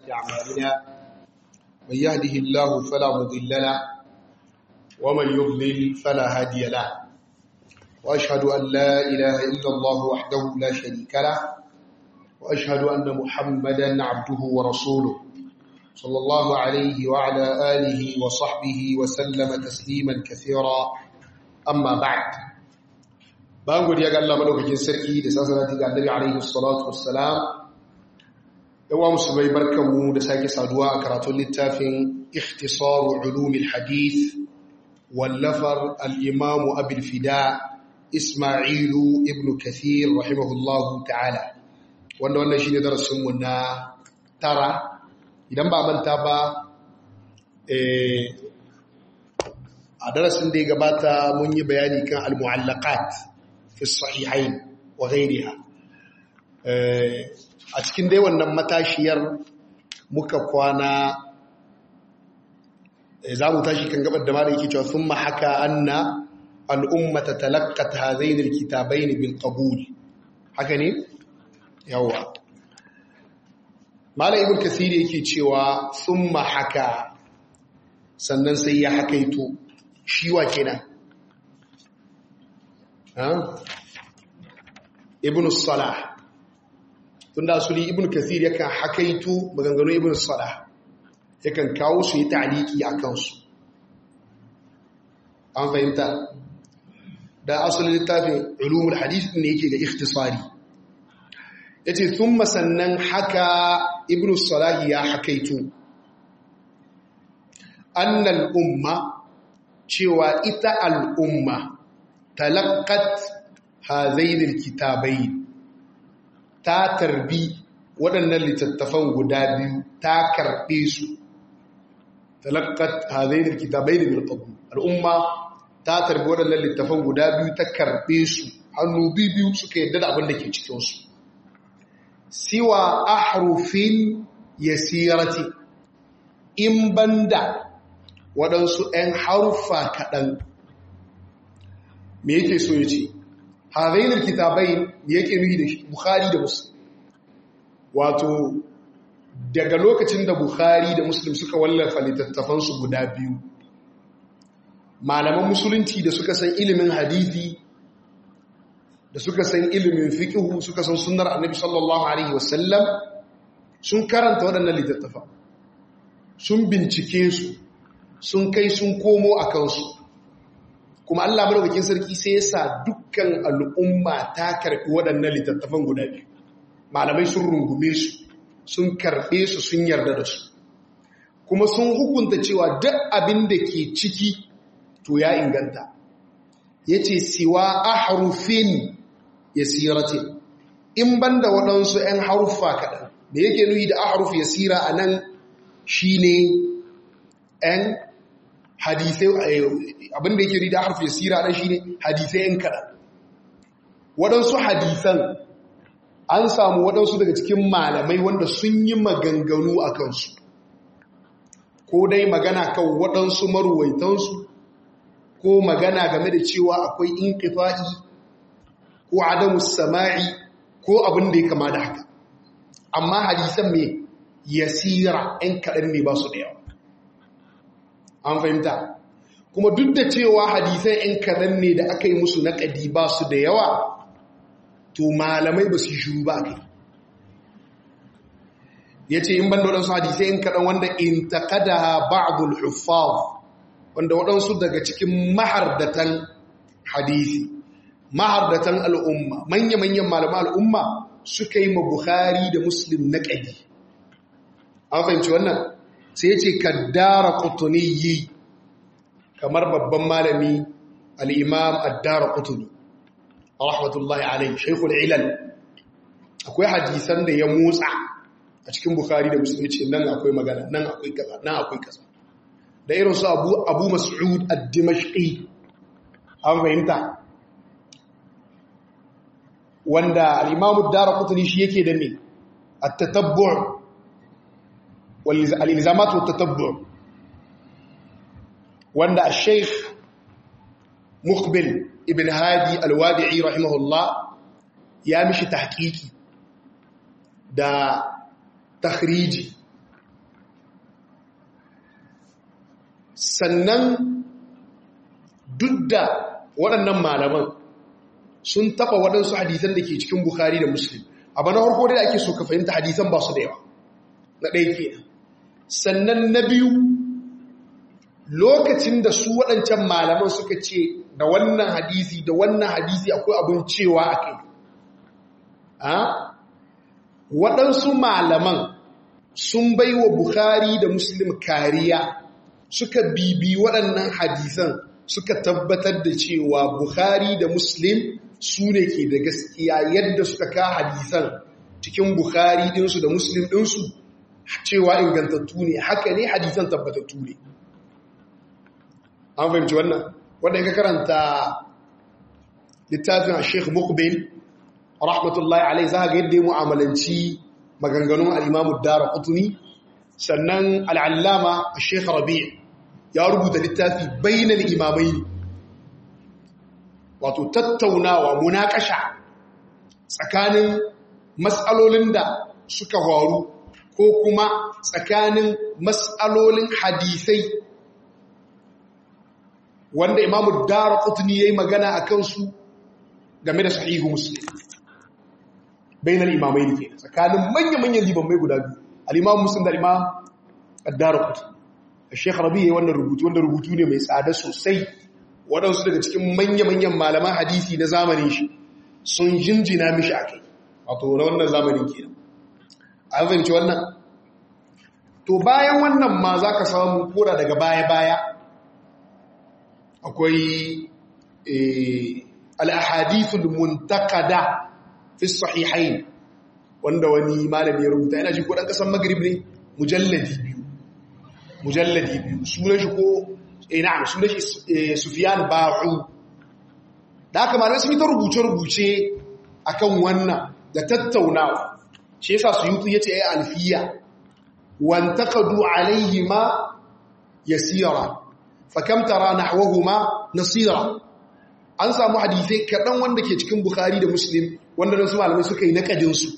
أعمالنا من يهده الله فلا مضل له ومن يضلل فلا هادي له وأشهد أن لا إله إلا الله وحده لا شريك له وأشهد أن محمدا عبده ورسوله صلى الله عليه وعلى آله وصحبه وسلم تسليما كثيرا أما بعد bayan godiya ga Allah madaukakin sarki da sasalati ga Annabi alaihi salatu wassalam yawa musulmai barkanmu da sake saduwa a karatun littafin ikhtisaru ulumil hadith wallafar al-imam abul fida isma'ilu ibn kathir rahimahullahu ta'ala wanda wannan shine darasin mu na tara idan ba manta ba a darasin da ya gabata mun yi bayani kan al-mu'allaqat fi sahihain wa ghairiha a cikin dai wannan matashiyar muka kwana za mu tashi kan gabar da malai yake cewa thumma haka anna al'ummata talaqqat hadain alkitabain bil qabul haka ne yawa malai ibn kasir yake cewa thumma haka sannan sai ya hakaito shi wa kenan ibn salah tunda asuli ibn kathir yakan hakaitu maganganun ibn salah yakan kawo su yi ta'liki a kansu an fahimta da asalin littafin ulumul hadith ne yake ga ikhtisari yace thumma sannan haka ibn salah ya hakaitu annal umma cewa ita al'umma talaqqat hazain alkitabai ta tarbi waɗannan littattafan guda biyu ta karɓe su talakkat hazain alkitabai bil qabul al'umma ta tarbi waɗannan littattafan guda biyu ta karɓe su hannu biyu suka yadda da abin da ke cikin su siwa ahrufin yasirati in banda waɗansu ‘yan haruffa kaɗan me yake so ya ce hazainar kitabai yake nuhi da shi bukhari da muslim wato daga lokacin da bukhari da muslim suka wallafa littattafansu guda biyu malaman musulunci da suka san ilimin hadithi da suka san ilimin fikihu suka san sunnar annabi sallallahu alaihi wasallam sun karanta waɗannan littattafa sun bincike su sun kai sun komo a kansu kuma Allah madaukakin sarki sai ya sa dukkan al'umma ta karɓi waɗannan littattafan guda biyu malamai sun rungume su sun karɓe su sun yarda da su kuma sun hukunta cewa duk abin da ke ciki to ya inganta ya ce siwa a harufin ya sirace in ban da waɗansu ‘yan haruffa kaɗan da yake nuyi da a haruf ya sira a nan shi ne ‘yan hadisai abinda yake rida harfi sira ɗan shi ne hadisai yan kaɗan waɗansu hadisan an samu waɗansu daga cikin malamai wanda sun yi maganganu a kansu ko dai magana kan waɗansu maruwaitansu ko magana game da cewa akwai inkifa'i ko adamu sama'i ko abin da ya kama da haka amma hadisan mai yasira ‘yan kaɗan ne ba su da yawa an fahimta kuma duk da cewa hadisai ‘yan kaɗan ne da aka yi musu naƙadi ba su da yawa to malamai ba su yi shuru ba kai ya ce in ban da waɗansu hadisai ‘yan kaɗan wanda in taƙada ba'adul huffaz wanda waɗansu daga cikin mahardatan hadisi mahardatan al'umma manya-manyan malaman al'umma suka yi ma Bukhari da Muslim naƙadi an fahimci wannan sai ce kaddara kutuniyi kamar babban malami al'imam addara kutuni a rahmatullahi alai shaikul ilal akwai hadisan da ya motsa a cikin bukari da musulmi ce nan akwai magana nan akwai kaza nan akwai kaza da irin su abu abu mas'ud ad-dimashqi an fahimta wanda al-imam ad-dara kutuni shi yake da ne at-tatabbu' والالزامات والتتبع وان الشيخ مقبل ابن هادي الوادعي رحمه الله يا مشي تحقيقي da takhriji sannan duk da waɗannan malaman sun taɓa waɗansu hadisan da ke cikin Bukhari da Muslim abu na harko da ake so ka fahimta hadisan ba su da yawa na ɗaya kenan sannan na biyu lokacin da su waɗancan malaman suka ce da wannan hadisi da wannan hadisi akwai abin cewa a kai waɗansu malaman sun bai wa Bukhari da Muslim kariya suka bibi waɗannan hadisan suka tabbatar da cewa Bukhari da Muslim su ne ke da gaskiya yadda suka ka hadisan cikin Bukhari ɗinsu da Muslim ɗinsu cewa ingantattu ne haka ne hadisan tabbatattu ne an fahimci wannan wanda ka karanta littafin a sheikh mukbil rahmatullahi alai za ga yadda ya mu'amalanci maganganun al'imamu dara kutuni sannan al'allama a sheikh rabi ya rubuta littafi bainal imamai ne wato tattaunawa munakasha tsakanin matsalolin da suka faru ko kuma tsakanin matsalolin hadisai wanda imamu dara kutuni ya yi magana a kansu game da sahihu muslim bainal imamai ne ke tsakanin manya-manyan limamai guda biyu al'imam muslim da al'imam dara kutuni a shekar rabi ya yi wannan rubutu wanda rubutu ne mai tsada sosai waɗansu daga cikin manya-manyan malaman hadisi na zamanin shi sun jinjina mishi a kai wato na wannan zamanin ke an fahimci wannan to bayan wannan ma za ka samu kora daga baya-baya akwai al'ahadithul muntakada fi sahihain wanda wani malami ya rubuta yana ji ko ɗan ƙasar magrib ne mujalladi biyu mujalladi biyu sunan shi ko na'am sunan shi sufiyan ba'u da haka malamai sun yi ta rubuce-rubuce akan wannan da tattaunawa shi yasa su yutu ya ce ya alfiya wantakadu alaihi ma yasira fakam tara nahwahuma nasira an samu hadisai kaɗan wanda ke cikin bukhari da muslim wanda nan su malamai suka yi naƙadinsu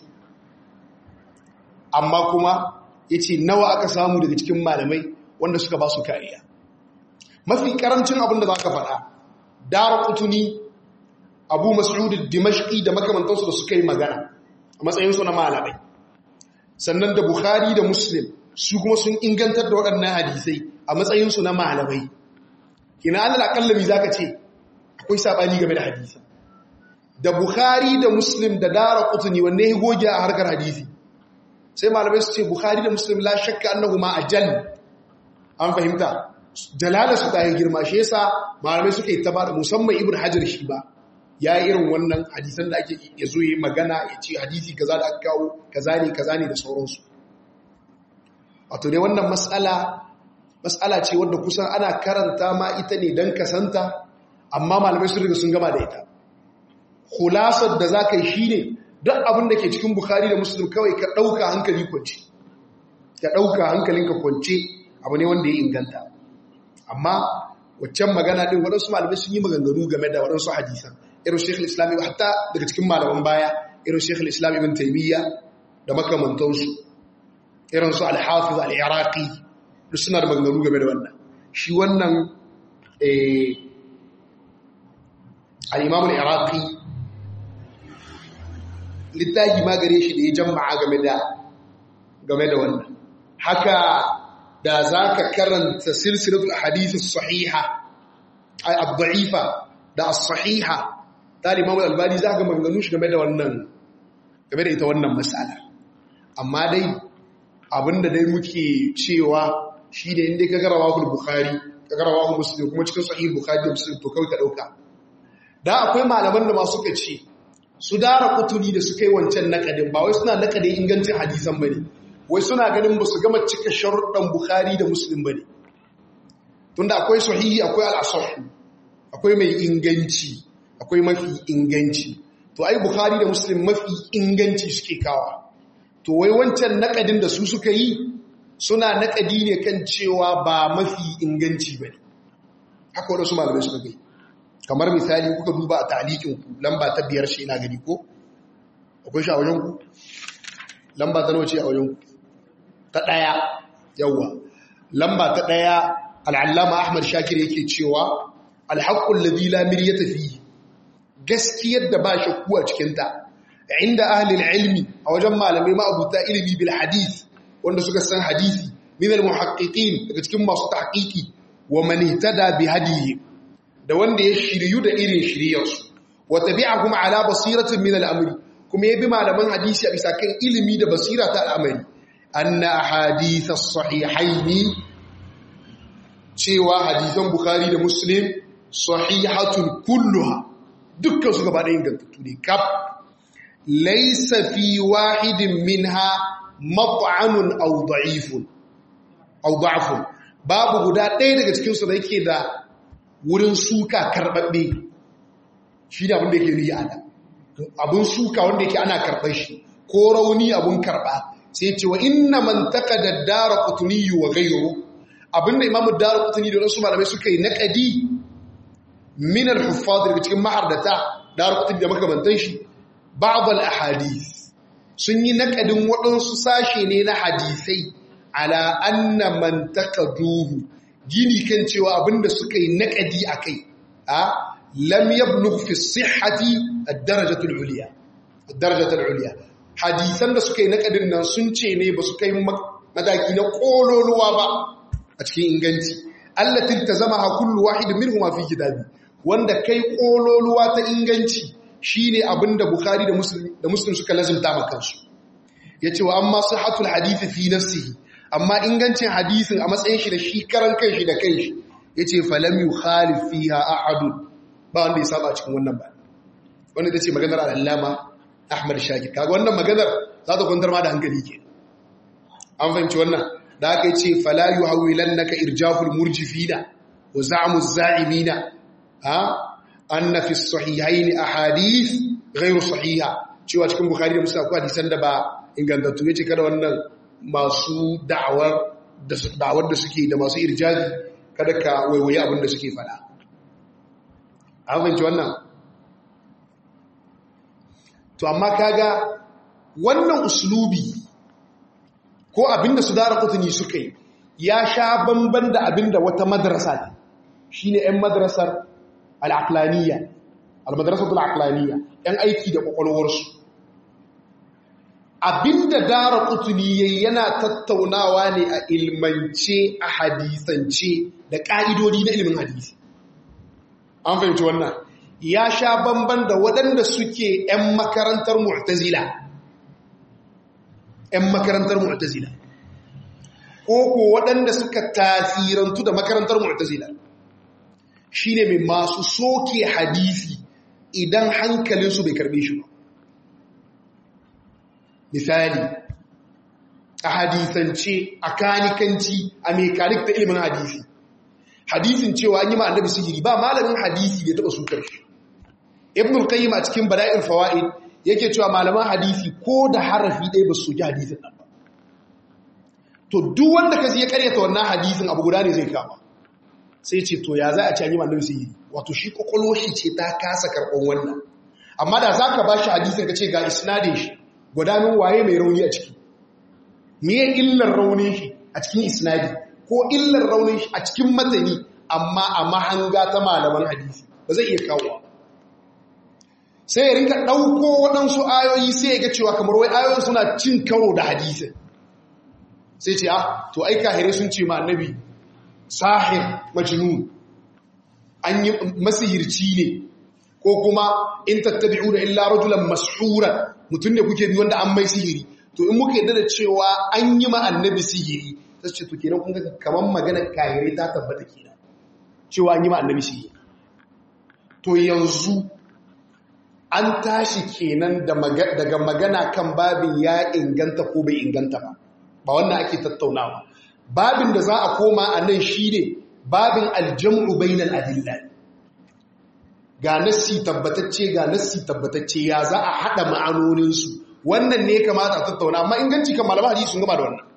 amma kuma ya ce nawa aka samu daga cikin malamai wanda suka ba su kariya mafi ƙarancin abin da za ka faɗa dara kutuni abu mas'ud dimashqi da makamantansu da suka yi magana a matsayinsu na malamai sannan da bukhari da muslim su kuma sun ingantar da waɗannan hadisai a matsayinsu na malamai kina alal akallami zaka ce akwai sabani game da hadisi da bukhari da muslim da dara qutni wanne ya goge a harkar hadisi sai malamai su ce bukhari da muslim la shakka annahuma ajal an fahimta jalala su ta yi girma shi yasa malamai suka yi ta ba musamman ibn hajar shi ba ya yi irin wannan hadisan da ake ya zo yi magana ya ce hadisi kaza da aka kawo kaza ne kaza ne da sauransu wato dai wannan matsala matsala ce wadda kusan ana karanta ma ita ne don kasanta amma malamai sun riga sun gama da ita hulasar da za ka yi shi ne duk abin da ke cikin bukari da musulun kawai ka ɗauka hankali kwance ka ɗauka hankalinka kwance abu ne wanda ya inganta amma waccan magana ɗin waɗansu malamai sun yi maganganu game da waɗansu hadisan irin shekul islami hatta daga cikin malaman baya irin shekul islami bin taimiyya da makamantansu irin su alhafiz al'iraqi duk suna da maganganu game da wannan shi wannan al'imam al'iraqi littafi ma gare shi da ya jama'a game da game da wannan haka da za ka karanta silsilatul hadithus sahiha ay ad-da'ifa da as-sahiha ta Imam al-Albani za ka maganganu shi game da wannan game da ita wannan mas'ala amma dai abinda dai muke cewa shine inda ka ga rawahul bukhari ka ga rawahul muslim kuma cikin sahih bukhari da muslim to kawai ka dauka da akwai malaman da ma suka ce su dara kutuli da suka yi wancan nakadin ba wai suna nakadin ingancin hadisan bane wai suna ganin ba su gama cika sharuɗan Bukhari da Muslim ba ne. Tunda akwai sahihi akwai al'asahu, akwai mai inganci, akwai mafi inganci. To, ai Bukhari da Muslim mafi inganci suke kawa. To, wai wancan naƙadin da su suka yi suna naƙadi ne kan cewa ba mafi inganci ba ne. Haka waɗansu malamai suka gai. Kamar misali kuka duba a talikinku lamba ta biyar shi na gani ko? Akwai shi a wajenku? Lamba ta nawa ce a wajenku? ta ɗaya yawwa lamba ta ɗaya al'allama ahmad shakir yake cewa alhaƙun ladhi la miryata fihi gaskiyar da ba shakku a cikinta inda ahlil ilmi a wajen malamai ma'abuta ilimi bil hadith wanda suka san hadisi min al muhaqqiqin daga cikin masu tahqiqi wa man ihtada bi hadihi da wanda ya shiryu da irin shiryarsu wa tabi'ahum ala basiratin min al amri kuma yabi malaman hadisi a bisa kan ilimi da basira ta al'amari anna ahadith as-sahihaini cewa hadisan bukhari da muslim sahihatun kulluha dukkan su gaba da ingantattu ne kaf laysa fi wahidin minha mat'anun aw da'ifun aw da'fun babu guda ɗaya daga cikin su da yake da wurin suka karbabbe shi da abin da yake riya da abin suka wanda yake ana karɓar shi ko rauni abin karɓa sai ce wa inna man taqada ad-darqutni wa ghayruhu abinda imamu darqutni da wasu malamai suka yi naqadi min al-huffaz daga cikin mahardata darqutni da makamantan shi ba'd al-ahadith sun yi naqadin waɗansu sashe ne na hadisai ala anna man taqaduhu gini kan cewa abinda suka yi naqadi akai a lam yablugh fi sihhati ad-darajatu al-ulya ad-darajatu al-ulya hadisan da suka yi naqadin nan sun ce ne ba su kai mataki na kololuwa ba a cikin inganci allatin ta zama ha kullu wahid minhum fi kitabi wanda kai kololuwa ta inganci shine abinda bukhari da muslim da muslim suka lazimta maka kansu yace wa amma sihhatul hadith fi nafsihi amma ingancin hadisin a matsayin shi da shi karan kanshi da kanshi yace falam yukhalif fiha ahad ba wanda ya saba cikin wannan ba wannan tace maganar al-allama ahmad shakir kaga wannan maganar za ta kwantar ma da hankali ke an fahimci wannan da aka yi ce falayu hawilan naka irjaful murjifina wa za'amu za'imina ha anna fi sahihain ahadith ghairu sahiha cewa cikin bukhari da muslim akwai hadisan da ba ingantattu yace kada wannan masu da'awar da da'awar da suke da masu irjazi kada ka waiwaye abin da suke fada an fahimci wannan to amma kaga wannan uslubi ko abinda su dara kutuni suka yi ya sha bamban da abinda wata madrasa ne shi ne 'yan madrasar al'aklaniya al-madrasatul aklaniya 'yan aiki da kwakwalwarsu abinda dara kutuni yayi yana tattaunawa ne a ilmance a hadisance da ƙa'idodi na ilimin hadisi an fahimci wannan ya sha bamban da waɗanda suke 'yan makarantar mu'tazila 'yan makarantar mu'tazila ko ko waɗanda suka tasirantu da makarantar mu'tazila shine mai masu soke hadisi idan hankalinsu bai karbe shi ba misali a hadisance a kanikanci a mekanik ta ilimin hadisi hadisin cewa an yi ma annabi sihiri ba malamin hadisi ya taɓa sukar shi ibn al-qayyim a cikin bada'il fawaid yake cewa malaman hadisi ko da harafi ɗaya ba su ji hadisin nan ba to duk wanda ka ya karyata wannan hadisin abu guda ne zai kama sai ce to ya za a ci an yi annabi sihiri wato shi kwakwalwar shi ce ta kasa karɓar wannan amma da za ka ba shi hadisin ka ce ga isnadin shi gudanin waye mai rauni a ciki me illar raunin shi a cikin isnadi ko illar raunin shi a cikin matani amma a mahanga ta malaman hadisi ba zai iya kawo sai ya rinka ɗauko waɗansu ayoyi sai ya ga cewa kamar wai ayoyin suna cin karo da hadisin sai ce ah to ai kahirai sun ce ma annabi sahir majnun an yi masihirci ne ko kuma in tattabi'u da illa rajulan mashuran mutum ne kuke bi wanda an mai sihiri to in muka yadda da cewa an yi ma annabi sihiri sai ce to kenan kun ga kaman maganar kahirai ta tabbata kenan cewa an yi ma annabi sihiri to yanzu an tashi kenan daga magana kan babin ya inganta ko bai inganta ba ba wannan ake tattaunawa babin da za a koma a nan shi ne babin aljam'u bainal adilla ga nassi tabbatacce ga nassi tabbatacce ya za a haɗa ma'anoninsu wannan ne kamata a tattauna amma inganci kan malama hadisi sun gaba da wannan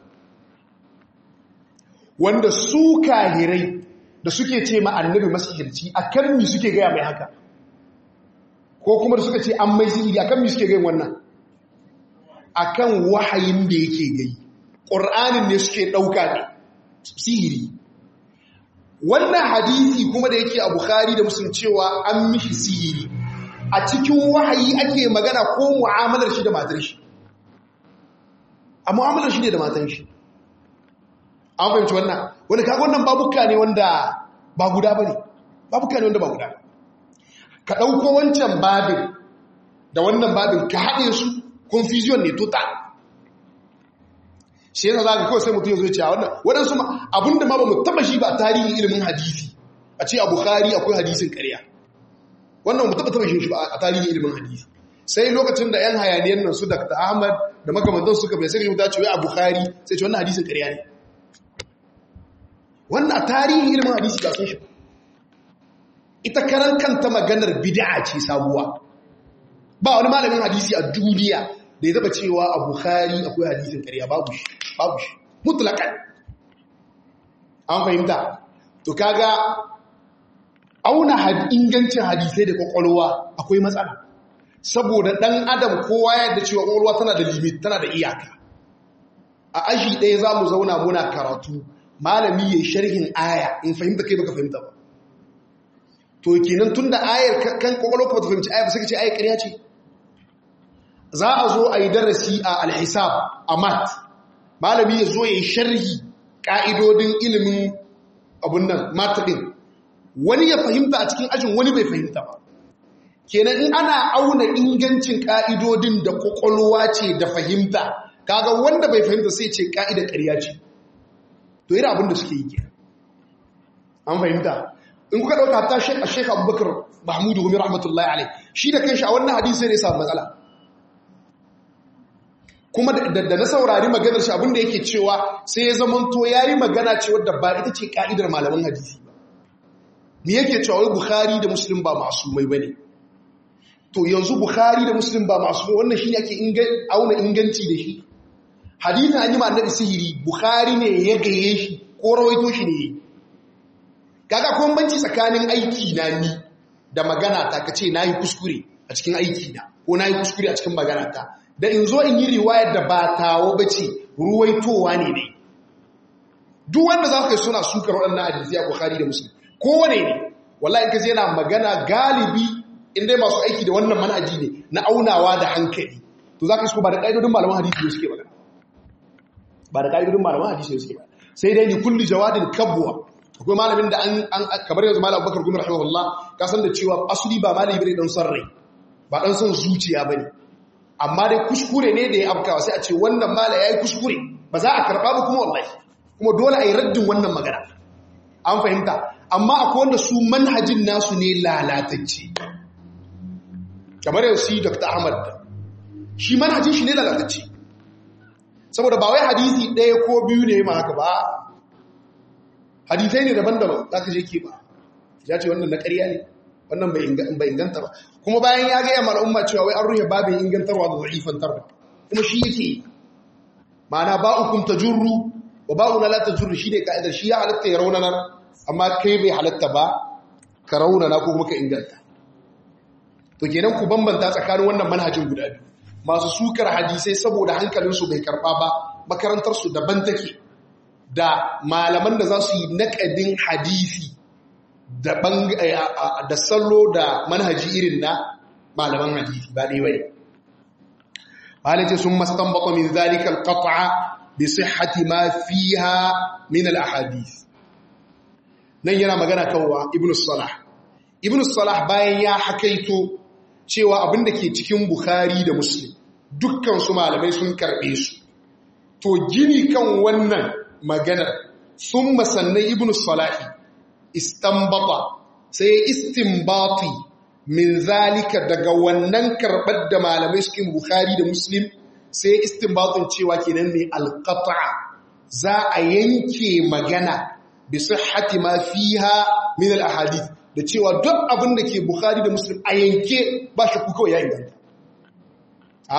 wanda su kahirai da suke ce ma annabi masihirci a kan mi suke gaya mai haka ko kuma da suka ce an mai sihiri a kan mi suke gayin wannan a kan wahayin da yake gai ƙur'anin ne suke ɗauka ne sihiri wannan hadisi kuma da yake a bukhari da muslim cewa an mishi sihiri a cikin wahayi ake magana ko mu'amalar shi da matar shi a mu'amalar shi ne da matan shi an fahimci wannan wani kaga wannan babuka ne wanda ba guda ba ne babuka ne wanda ba guda ka ɗauko wancan babin da wannan babin ka haɗe su confusion ne total shi yana za ka kawai sai mutum ya zo ce a wannan waɗansu abinda ma ba mu taɓa shi ba tarihin ilimin hadisi a ce a bukhari akwai hadisin ƙarya wannan mu taɓa taɓa shi ba a tarihin ilimin hadisi sai lokacin da yan hayaniyar nan su dr ahmad da makamantan suka bai sai rubuta cewa a bukhari sai ce wannan hadisin ƙarya ne wannan a tarihin ilimin hadisi ba sun shi ita karan kanta maganar bid'a ce sabuwa ba wani malamin hadisi a duniya da ya zaba cewa a bukhari akwai hadisin ƙarya babu shi babu shi mutlakan an fahimta to kaga auna ingancin hadisai da kwakwalwa akwai matsala saboda ɗan adam kowa yadda cewa kwakwalwa tana da limit tana da iyaka a aji ɗaya za mu zauna muna karatu malami ya sharhin aya in fahimta kai baka fahimta ba to kenan tun da ayar kan kwakwalwa ka bata fahimci aya ba sai ka ce ayar ƙarya ce za a zo a yi darasi a alhisab a mat malami ya zo ya yi sharhi ƙa'idodin ilimin abun nan mataɗin wani ya fahimta a cikin ajin wani bai fahimta ba kenan in ana auna ingancin ƙa'idodin da ƙwaƙwalwa ce da fahimta kaga wanda bai fahimta sai ce ƙa'idar ƙarya ce to yi abin da suke yi kenan an fahimta in kuka ɗauka ta shek abubakar mahmudu gumi rahmatullahi alai shi da kanshi a wannan hadisi ne samu matsala kuma da na saurari maganar shi abinda yake cewa sai ya zamanto ya yi magana cewa da ba ita ce ka'idar malaman hadisi ba ni yake cewa wai bukhari da muslim ba masu mai bane to yanzu bukhari da muslim ba masu mai wannan shi ne ake auna inganci da shi hadithin an yi ma annabi sihiri bukhari ne ya gaye shi ko rawaito shi ne kaga kuma banci tsakanin aiki na ni da magana ta kace nayi kuskure a cikin aiki na ko nayi kuskure a cikin magana ta da in zo in yi riwayar da ba tawo ba ce ruwaitowa ne ne duk wanda za ka yi suna sukar waɗannan hadisi a bukhari da musulun kowane ne wallahi ka yana magana galibi inda masu aiki da wannan manhaji ne na aunawa da hankali to za ka shi ba da ƙa'idodin malaman hadisi ne suke magana ba da ƙa'idodin malaman hadisi ne suke magana sai dai ni kulli jawadin kabwa akwai malamin da an kamar yanzu malam abubakar gumi rahimahullah ka san da cewa asuli ba malami bane dan son rai ba dan son zuciya bane amma dai kuskure ne da ya afkawa sai a ce wannan mala ya yi kuskure ba za a karɓa ba kuma wallahi kuma dole a yi raddin wannan magana an fahimta amma akwai wanda su manhajin nasu ne lalatacce kamar yau si dr ahmad shi manhajin shi ne lalatacce saboda ba wai hadisi ɗaya ko biyu ne ma haka ba hadisai ne daban-daban za ka je ke ba ya ce wannan na ƙarya ne wannan bai inganta ba kuma bayan ya gaya mara umma cewa wai an ruhe babin ingantarwa da za'ifantarwa kuma shi yake ma'ana ba'ukum tajurru wa ba'una la tajurru shi ne ka'idar shi ya halatta ya raunanar amma kai bai halatta ba ka raunana ko kuma ka inganta to kenan ku bambanta tsakanin wannan manhajin guda biyu masu sukar hadisai saboda hankalinsu bai karba ba makarantarsu daban take da malaman da za su yi naƙadin hadisi da sallo da manhaji irin na malaman hadisi ba dai wai malace sun mastanbata min zalika alqat'a bi sihhati ma fiha min alahadith nan yana magana kawwa ibnu salah ibnu salah bayan ya hakaito cewa abinda ke cikin bukhari da muslim dukkan su malamai sun karbe su to gini kan wannan maganar sun masannai ibnu salahi istanbata sai istinbati min zalika daga wannan karɓar da malamai cikin bukhari da muslim sai istinbatin cewa kenan ne alqata za a yanke magana bi sihhati ma fiha min alahadith da cewa duk abin da ke bukhari da muslim a yanke ba shi kuka ya inganta ha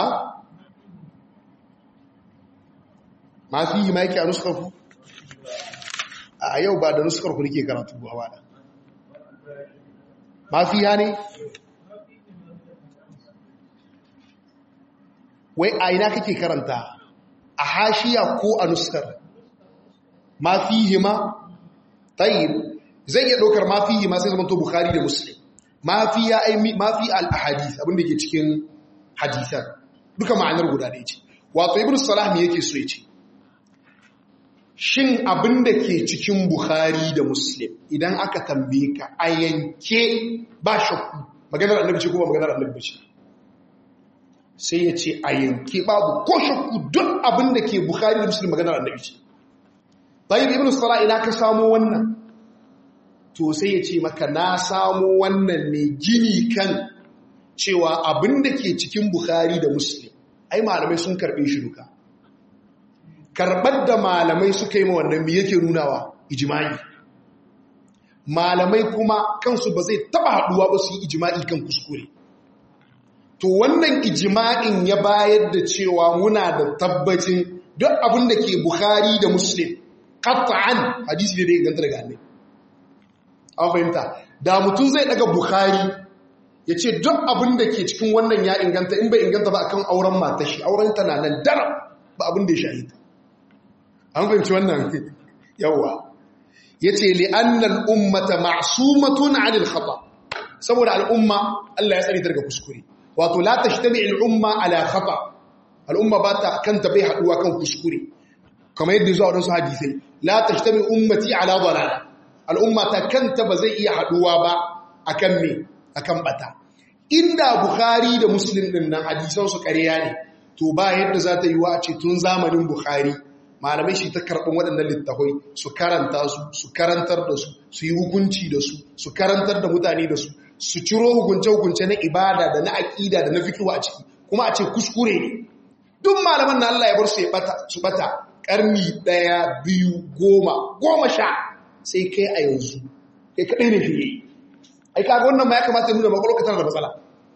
ma fihi ma yake a nuskar ku a yau ba da nuskar ku nake karatu ba ba da ma fiha ne wai a ina kake karanta a hashiya ko a nuskar ma fihi ma tayyib zai iya ɗaukar mafi ma sai zama to bukhari da muslim mafi ya ai mafi al-ahadith abin da ke cikin hadisan duka ma'anar guda ɗaya ce wato ibn salah me yake so ya ce shin abin da ke cikin bukhari da muslim idan aka tambaye ka a yanke ba shakku maganar annabi ce kuma maganar annabi ce sai ya ce a yanke babu ko shakku duk abin da ke bukhari da muslim maganar annabi ce bayan ibn salah ina ka samo wannan to sai ya ce maka na samo wannan ne gini kan cewa abin da ke cikin bukhari da muslim ai malamai sun karbe shi duka karɓar da malamai suka yi ma wannan mi yake nunawa ijimai malamai kuma kansu ba zai taba haɗuwa ba su yi ijimai kan kuskure to wannan ijima'in ya bayar da cewa muna da tabbacin duk abin da ke bukhari da muslim qat'an hadisi da ya ganta daga annabi an fahimta da mutum zai daga bukhari ya ce duk abin da ke cikin wannan ya inganta in bai inganta ba akan auren matashi auren ta na nan daram ba abin da ya shahita an fahimci wannan yawa ya ce li'annan ummata ma'asumatun anil khata saboda al'umma Allah ya tsari daga kuskure wato la tashtami al'umma ala khata al'umma ba ta kanta bai haduwa kan kuskure kamar yadda zuwa wadansu hadisai la tashtami ummati ala dalala al'umma ta kanta ba zai iya haduwa ba akan me akan bata inda bukhari da muslim din nan hadisan su ƙarya ne to ba yadda za ta yi wa a ce tun zamanin bukhari malamai shi ta karɓin waɗannan littafai su karanta su su karantar da su su yi hukunci da su su karantar da mutane da su su ciro hukunce-hukunce na ibada da na aƙida da na fikiwa a ciki kuma a ce kuskure ne duk malaman na Allah ya bar su ya bata su bata ƙarni ɗaya biyu goma goma sha sai kai a yanzu kai kaɗai ne fiye ai kaga wannan ma ya kamata ya nuna makwalwa tana da matsala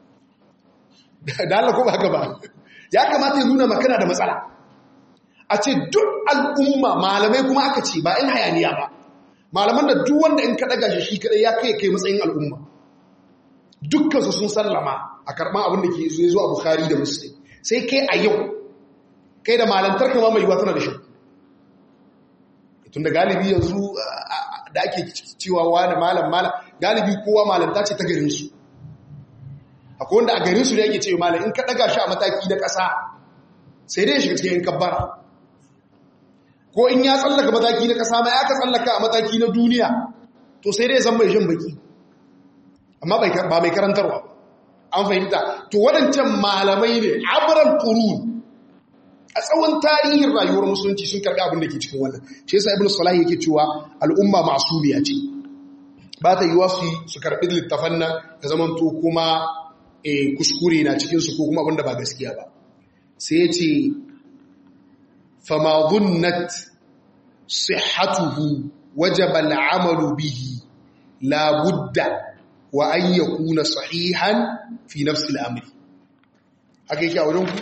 da Allah ko ba haka ba ya kamata ya nuna makana da matsala a ce duk al'umma malamai kuma aka ce ba in hayaniya ba malaman da duk wanda in kaɗa gashi shi kaɗai ya kai kai matsayin al'umma dukkansu sun sallama a karɓar abin da ke zuwa zuwa bukari da muslim sai kai a yau kai da malantar kama mai yiwa tana da shakku tun da galibi yanzu da ake cewa wani malam malam galibi kowa malanta ce ta garinsu akwai wanda a garinsu da yake cewa malam in ka ɗaga shi a mataki na ƙasa sai dai shiga cikin kabbara ko in ya tsallaka mataki na ƙasa ma ya ka tsallaka a mataki na duniya to sai dai zan mai shan baki amma ba mai karantarwa an fahimta to waɗancan malamai ne abiran ƙurun a tsawon tarihin rayuwar musulunci sun karɓi abin da ke cikin wannan shi yasa ibn salah yake cewa al'umma masumiya ce ba ta yiwa su su karɓi littafan nan da zaman to kuma kuskure na cikinsu ko kuma abin da ba gaskiya ba sai ya ce fama zunnat sihatuhu wajaba al'amalu bihi la budda wa an yakuna sahihan fi nafsi al'amri haka yake a wajen ku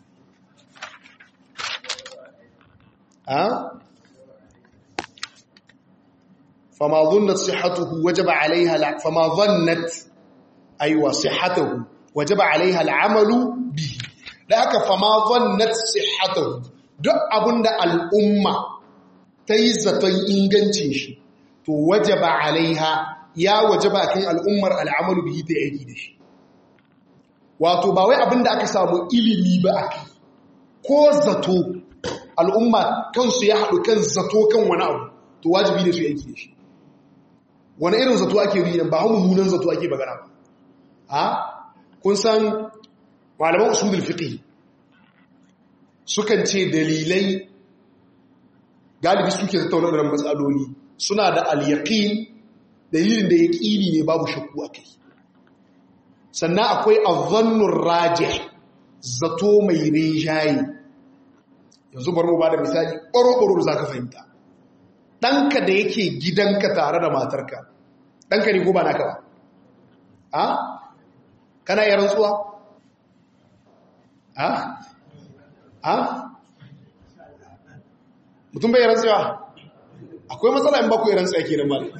ha fama zunnat sihatuhu wajaba alaiha la fama zannat aiwa sihatuhu wajaba alaiha al'amalu bihi da aka fama zannat sihhatahu duk abinda al'umma ta yi zaton ingancin shi to wajaba alaiha ya wajaba kan al'ummar al'amalu bihi ta yaki da shi wato ba wai abinda aka samu ilimi ba aka ko zato al'umma kansu ya haɗu kan zato kan wani abu to wajibi ne su yaki da shi wani irin zato ake yi ba hau mummunan zato ake bagana ba ha kun san malaman usulul fiqh sukan ce dalilai galibi suke tattauna da matsaloli suna da al-yaqin dalilin da yaqini ne babu shakku akai sannan akwai adh-dhannur rajih zato mai rinjaye yanzu bari mu bada misali ƙoro-ƙoro zaka fahimta ɗanka da yake gidanka tare da matarka ɗanka ne ko ba naka ba a kana yi rantsuwa ha ha mutum bai rantsuwa akwai matsala in ba ku yi rantsuwa ke nan mali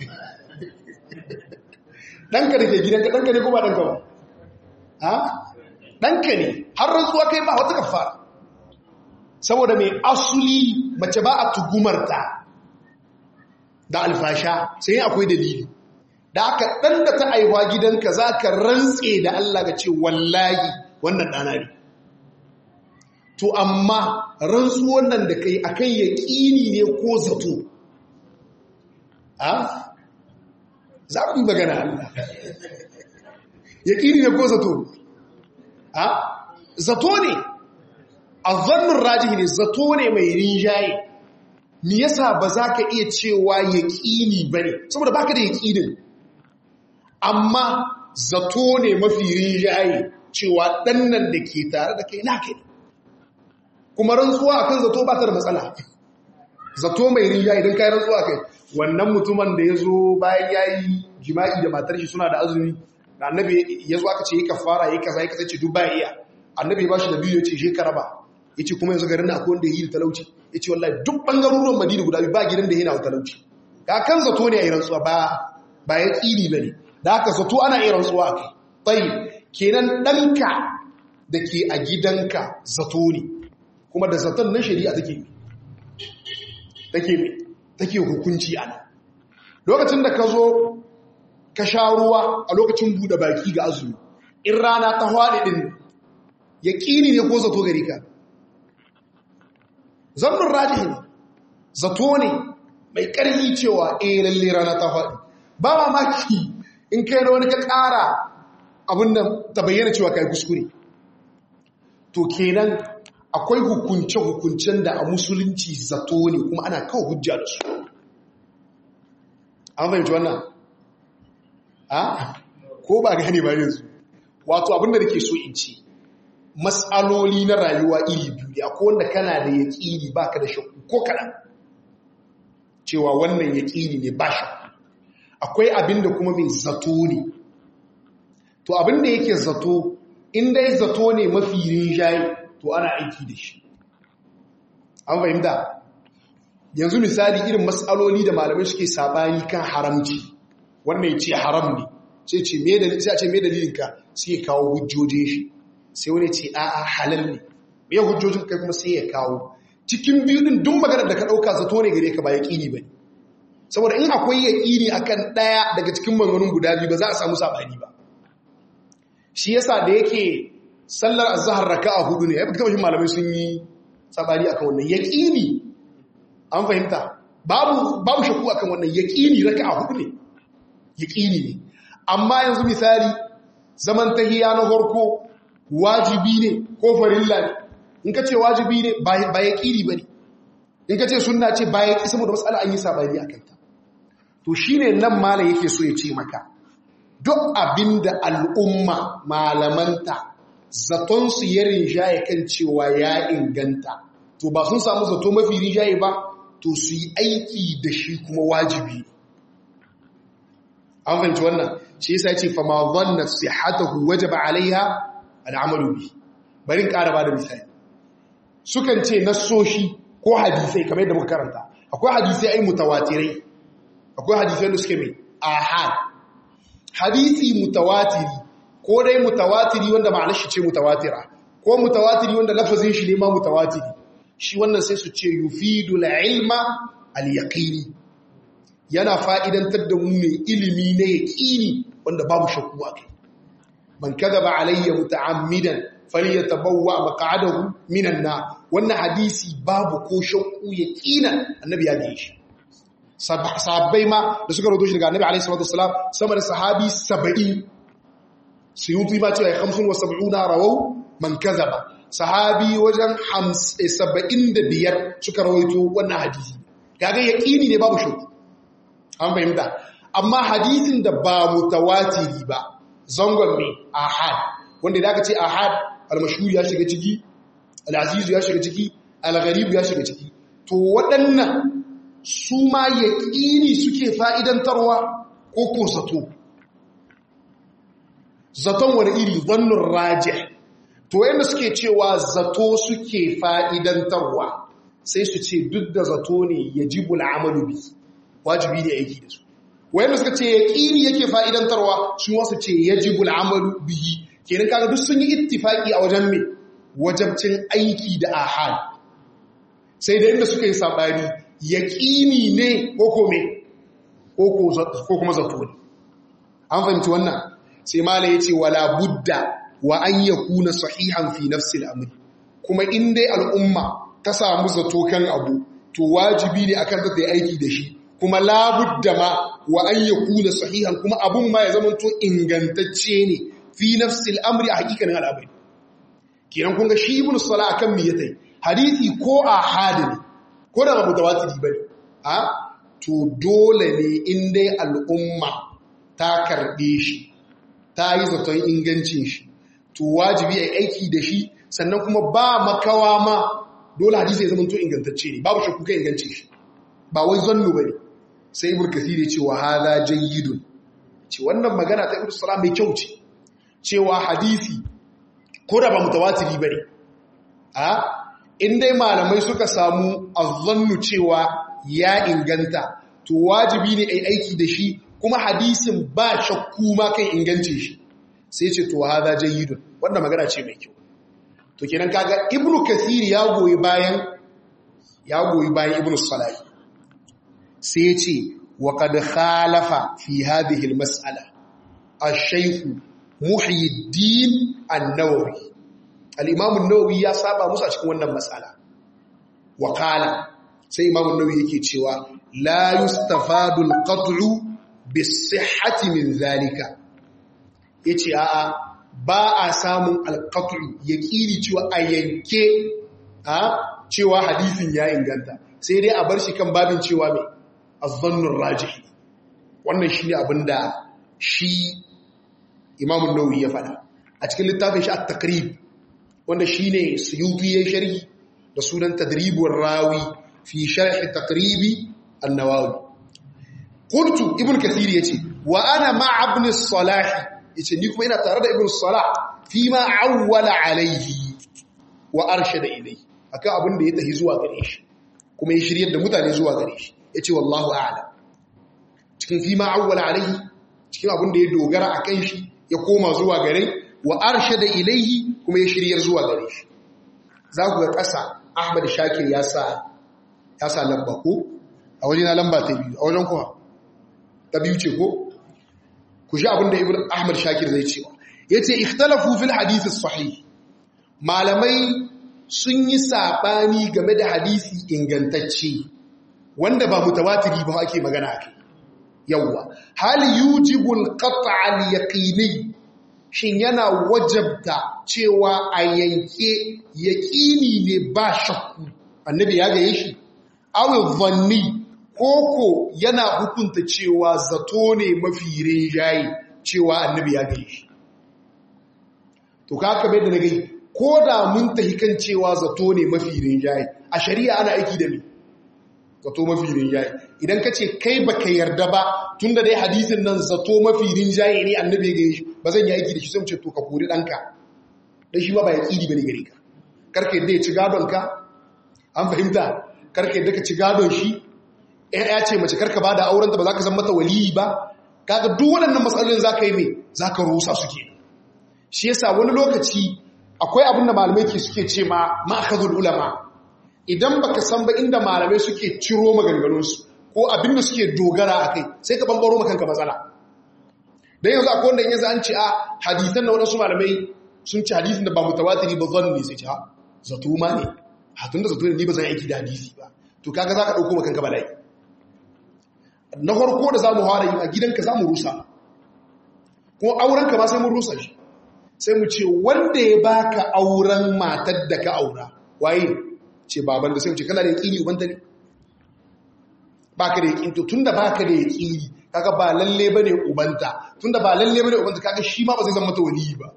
ɗanka da ke gidanka ɗanka ne ko ba ɗanka ba ha ɗanka ne har rantsuwa kai ba wata kafara saboda mai asuli mace ba a tugumarta da alfasha sai akwai dalili da aka ɗan da ta aiwa gidanka za ka rantse da Allah ga ce wallahi wannan ɗana ne to amma rantsuwan nan da kai akan yaƙini ne ko zato a za ku magana Allah yaƙini ne ko zato a zato ne a zannin rajihi ne zato ne mai rinjaye me yasa ba za ka iya cewa yaƙini ba ne saboda ba ka da yaƙinin amma zato ne mafi rinjaye cewa ɗannan da ke tare da kai na kai kuma rantsuwa akan zato ba ta da matsala zato mai rinjaye don kai rantsuwa kai wannan mutumin da ya zo bayan ya yi jima'i da matar shi suna da azumi da annabi ya zo aka ce yi kafara yi kaza yi kaza ce duk baya iya annabi ya ba shi da biyu ya ce je karaba ya ce kuma yanzu garin na akwai wanda ya yi da talauci ya ce wallahi duk ɓangarorin madina guda biyu ba gidan da yana da talauci ga kan zato ne a yi rantsuwa ba ba ya ƙiri ba ne da haka zato ana iya rantsuwa a kai tsayi kenan ɗanka da ke a gidanka zato ne kuma da zaton na shari'a take take take hukunci ana lokacin da ka zo ka sha ruwa a lokacin buɗe baki ga azumi in rana ta hwaɗe ɗin ya ƙini ne ko zato gari ka zannin rajihi ne zato ne mai ƙarfi cewa eh lalle rana ta hwaɗe ba mamaki in kai da wani ka ƙara abin da ta bayyana cewa kai kuskure to kenan akwai hukunce-hukuncen da a musulunci zato ne kuma ana kawo hujja da su an fahimci wannan a ko ba gani ba yanzu wato abinda da ke so in ce matsaloli na rayuwa iri biyu ne akwai wanda kana da yaƙini ba ka da shakku ko kaɗan cewa wannan yaƙini ne ba shakku akwai abinda kuma mai zato ne to abinda yake zato inda ya zato ne mafi rinjaye to ana aiki da shi an fahimta yanzu misali irin matsaloli da malamai suke sabani kan haramci wannan ya ce haram ne sai ce me dalilin sai a ce me dalilinka sai ya kawo hujjojin shi sai wani ce a'a halal ne me hujjojin kai kuma sai ya kawo cikin biyu din duk maganar da ka dauka zato ne gare ka ba yaqini bane saboda in akwai yaqini akan daya daga cikin maganganun guda biyu ba za a samu sabani ba shi yasa da yake sallar azhar raka'a hudu ne ai baka taba malamai sun yi sabani akan wannan yaqini an fahimta babu babu shakku akan wannan yaqini raka'a hudu ne yaqini ne amma yanzu misali zaman tahiyya na farko wajibi ne ko farilla ne in ka ce wajibi ne ba yaqini bane in ka ce sunna ce ba yaqi saboda mas'ala an yi sabani akan ta to shine nan malam yake so ya ce maka duk abinda al'umma malamanta zatonsu ya rinjaye kan cewa ya inganta to ba sun samu zato mafi rinjaye ba to su yi aiki da shi kuma wajibi an fahimci wannan shi yasa ce fa ma dhanna sihhatahu wajaba alaiha al'amalu bi bari in ƙara bada misali sukan ce nassoshi ko hadisai kamar yadda muka karanta akwai hadisai ai mutawatirai akwai hadisai da suke mai ahad hadisi mutawatiri ko dai mutawatiri wanda ma'anar shi ce mutawatira ko mutawatiri wanda lafazin shi ne ma mutawatiri shi wannan sai su ce yufidu ilma al-yaqini yana fa'idantar da mu ne ilimi na yaqini wanda babu shakku a kai man kadaba alayya muta'ammidan falyatabawwa maq'adahu minan nar wannan hadisi babu ko shakku yaqinan annabi ya ga shi sahabbai ma da suka rawaito shi daga annabi alayhi salatu wasalam sama da sahabi 70 suyuti ma cewa 75 rawau man kazaba sahabi wajen 75 suka rawaito wannan hadisi kaga yaqini ne babu shakku an fahimta amma hadisin da ba mutawatiri ba zangon ne ahad wanda da aka ce ahad al-mashhur ya shiga ciki al-aziz ya shiga ciki al-gharib ya shiga ciki to waɗannan su ma yaƙini suke fa'idantarwa ko ko zato zaton wani iri zannin raje to yadda suke cewa zato suke fa'idantarwa sai su ce duk da zato ne ya ji bul'amalu bi wajibi ne aiki da su wayanda suka ce yaƙini yake fa'idantarwa su wasu ce ya ji bul'amalu bihi kenan kaga duk sun yi ittifaki a wajen mai wajabcin aiki da ahal sai da inda suka yi saɓani yaƙini ne ko kome ko kuma zato ne an fahimci wannan sai mala ya ce wala budda wa an ya kuna sahihan fi nafsil amri kuma in dai al'umma ta samu zato kan abu to wajibi ne akan ta yi aiki da shi kuma labudda ma wa an ya kuna sahihan kuma abun ma ya zama to ingantacce ne fi nafsil amri a hakikanin al'amari kenan kun ga shi ibn sala akan me yatai hadisi ko a hadin ko da ba mutawatiri bane a to dole ne in dai al'umma ta karbe shi ta yi zaton ingancin shi to wajibi a aiki da shi sannan kuma ba makawa ma dole hadisi ya zama to ingantacce ne babu shakku kan ingancin shi ba wai zannu bane sai ibn kathir ya ce wa hadha jayyidun ce wannan magana ta ibn salam mai kyau ce cewa hadisi ko da ba mutawatiri bane a in dai malamai suka samu azzannu cewa ya inganta to wajibi ne ai aiki da shi kuma hadisin ba shakku ma kan ingancin shi sai ce to hadha jayyidun wannan magana ce mai kyau to kenan kaga ibnu kathir ya goyi bayan ya goyi bayan ibnu salahi sai ya ce wa qad khalafa fi hadhihi almas'ala ash-shaykh muhyiddin an-nawawi al-imam an-nawawi ya saba musu a cikin wannan mas'ala wa qala sai imam an-nawawi yake cewa la yustafadu al-qat'u bis-sihhati min zalika yace a'a ba a samun al-qat'u yaqini cewa a yanke a cewa hadisin ya inganta sai dai a bar shi kan babin cewa mai azzannun rajihi wannan shi ne abinda shi imamun nauyi ya fada a cikin littafin shi a takrib wanda shi ne suyuti ya sharhi da sunan tadribun rawi fi sharhi takribi annawawi kuntu ibn kathir yace wa ana ma ibn salah yace ni kuma ina tare da ibn salah fi ma awwala alaihi wa arshada ilayhi akan abin da ya tahi zuwa gare shi kuma ya shiryar da mutane zuwa gare shi ya ce wallahu a'ala cikin fi ma'awwala alaihi cikin abin da ya dogara a kan shi ya koma zuwa gare wa arshe da ilaihi kuma ya shiryar zuwa gare shi za ku ga ƙasa ahmad shakir ya sa ya sa lamba ko a waje na lamba ta biyu a wajen kuma ta biyu ce ko ku shi abin da ibn ahmad shakir zai cewa ya ce ikhtalafu fil hadisi sahih malamai sun yi saɓani game da hadisi ingantacce wanda ba mutawatiri ba ake magana ake yawwa hal yujibul qat'al yaqini shin yana wajabta cewa a yanke yaqini ne ba shakku annabi ya gaye shi aw dhanni koko yana hukunta cewa zato ne mafi rinjaye cewa annabi ya gaye shi to kaka bai da na gai ko da mun tahi kan cewa zato ne mafi rinjaye a shari'a ana aiki da me zato mafi rinjaye idan ka ce kai baka yarda ba tun da dai hadisin nan zato mafi rinjaye ne annabi ga shi ba zan yi aiki da shi sai mu ce to ka kori ɗanka dan shi ma ba ya ƙidi bane gare ka karka yadda ya ci gadon ka an fahimta karka yadda ka ci gadon shi ya ce mace karka ba da aurenta ba za ka zama mata waliyi ba kaga duk waɗannan matsalolin za ka yi me za ka rusa suke shi yasa wani lokaci akwai abin da malamai ke suke ce ma ma'akazul ulama idan baka san ba inda malamai suke ciro maganganunsu ko abin da suke dogara a kai sai ka bambaro makanka matsala dan yanzu akwai wanda yanzu an ce a hadisan da wadansu malamai sun ci hadisin da ba mutawatiri ba zan ne sai ce ha zato ma ne hatun da zato ne ni ba zan aiki da hadisi ba to kaga za ka ɗauko makanka bala'i na farko da za mu fara yi a gidanka za mu rusa ko aurenka ma sai mun rusa shi sai mu ce wanda ya baka auren matar da ka aura waye ce baban da sai mu ce kana da yaƙini ubanta ne baka da yaƙini to tunda baka da yaƙini kaga ba lalle bane ubanta tunda ba lalle bane ubanta kaga shi ma ba zai zama mata waliyi ba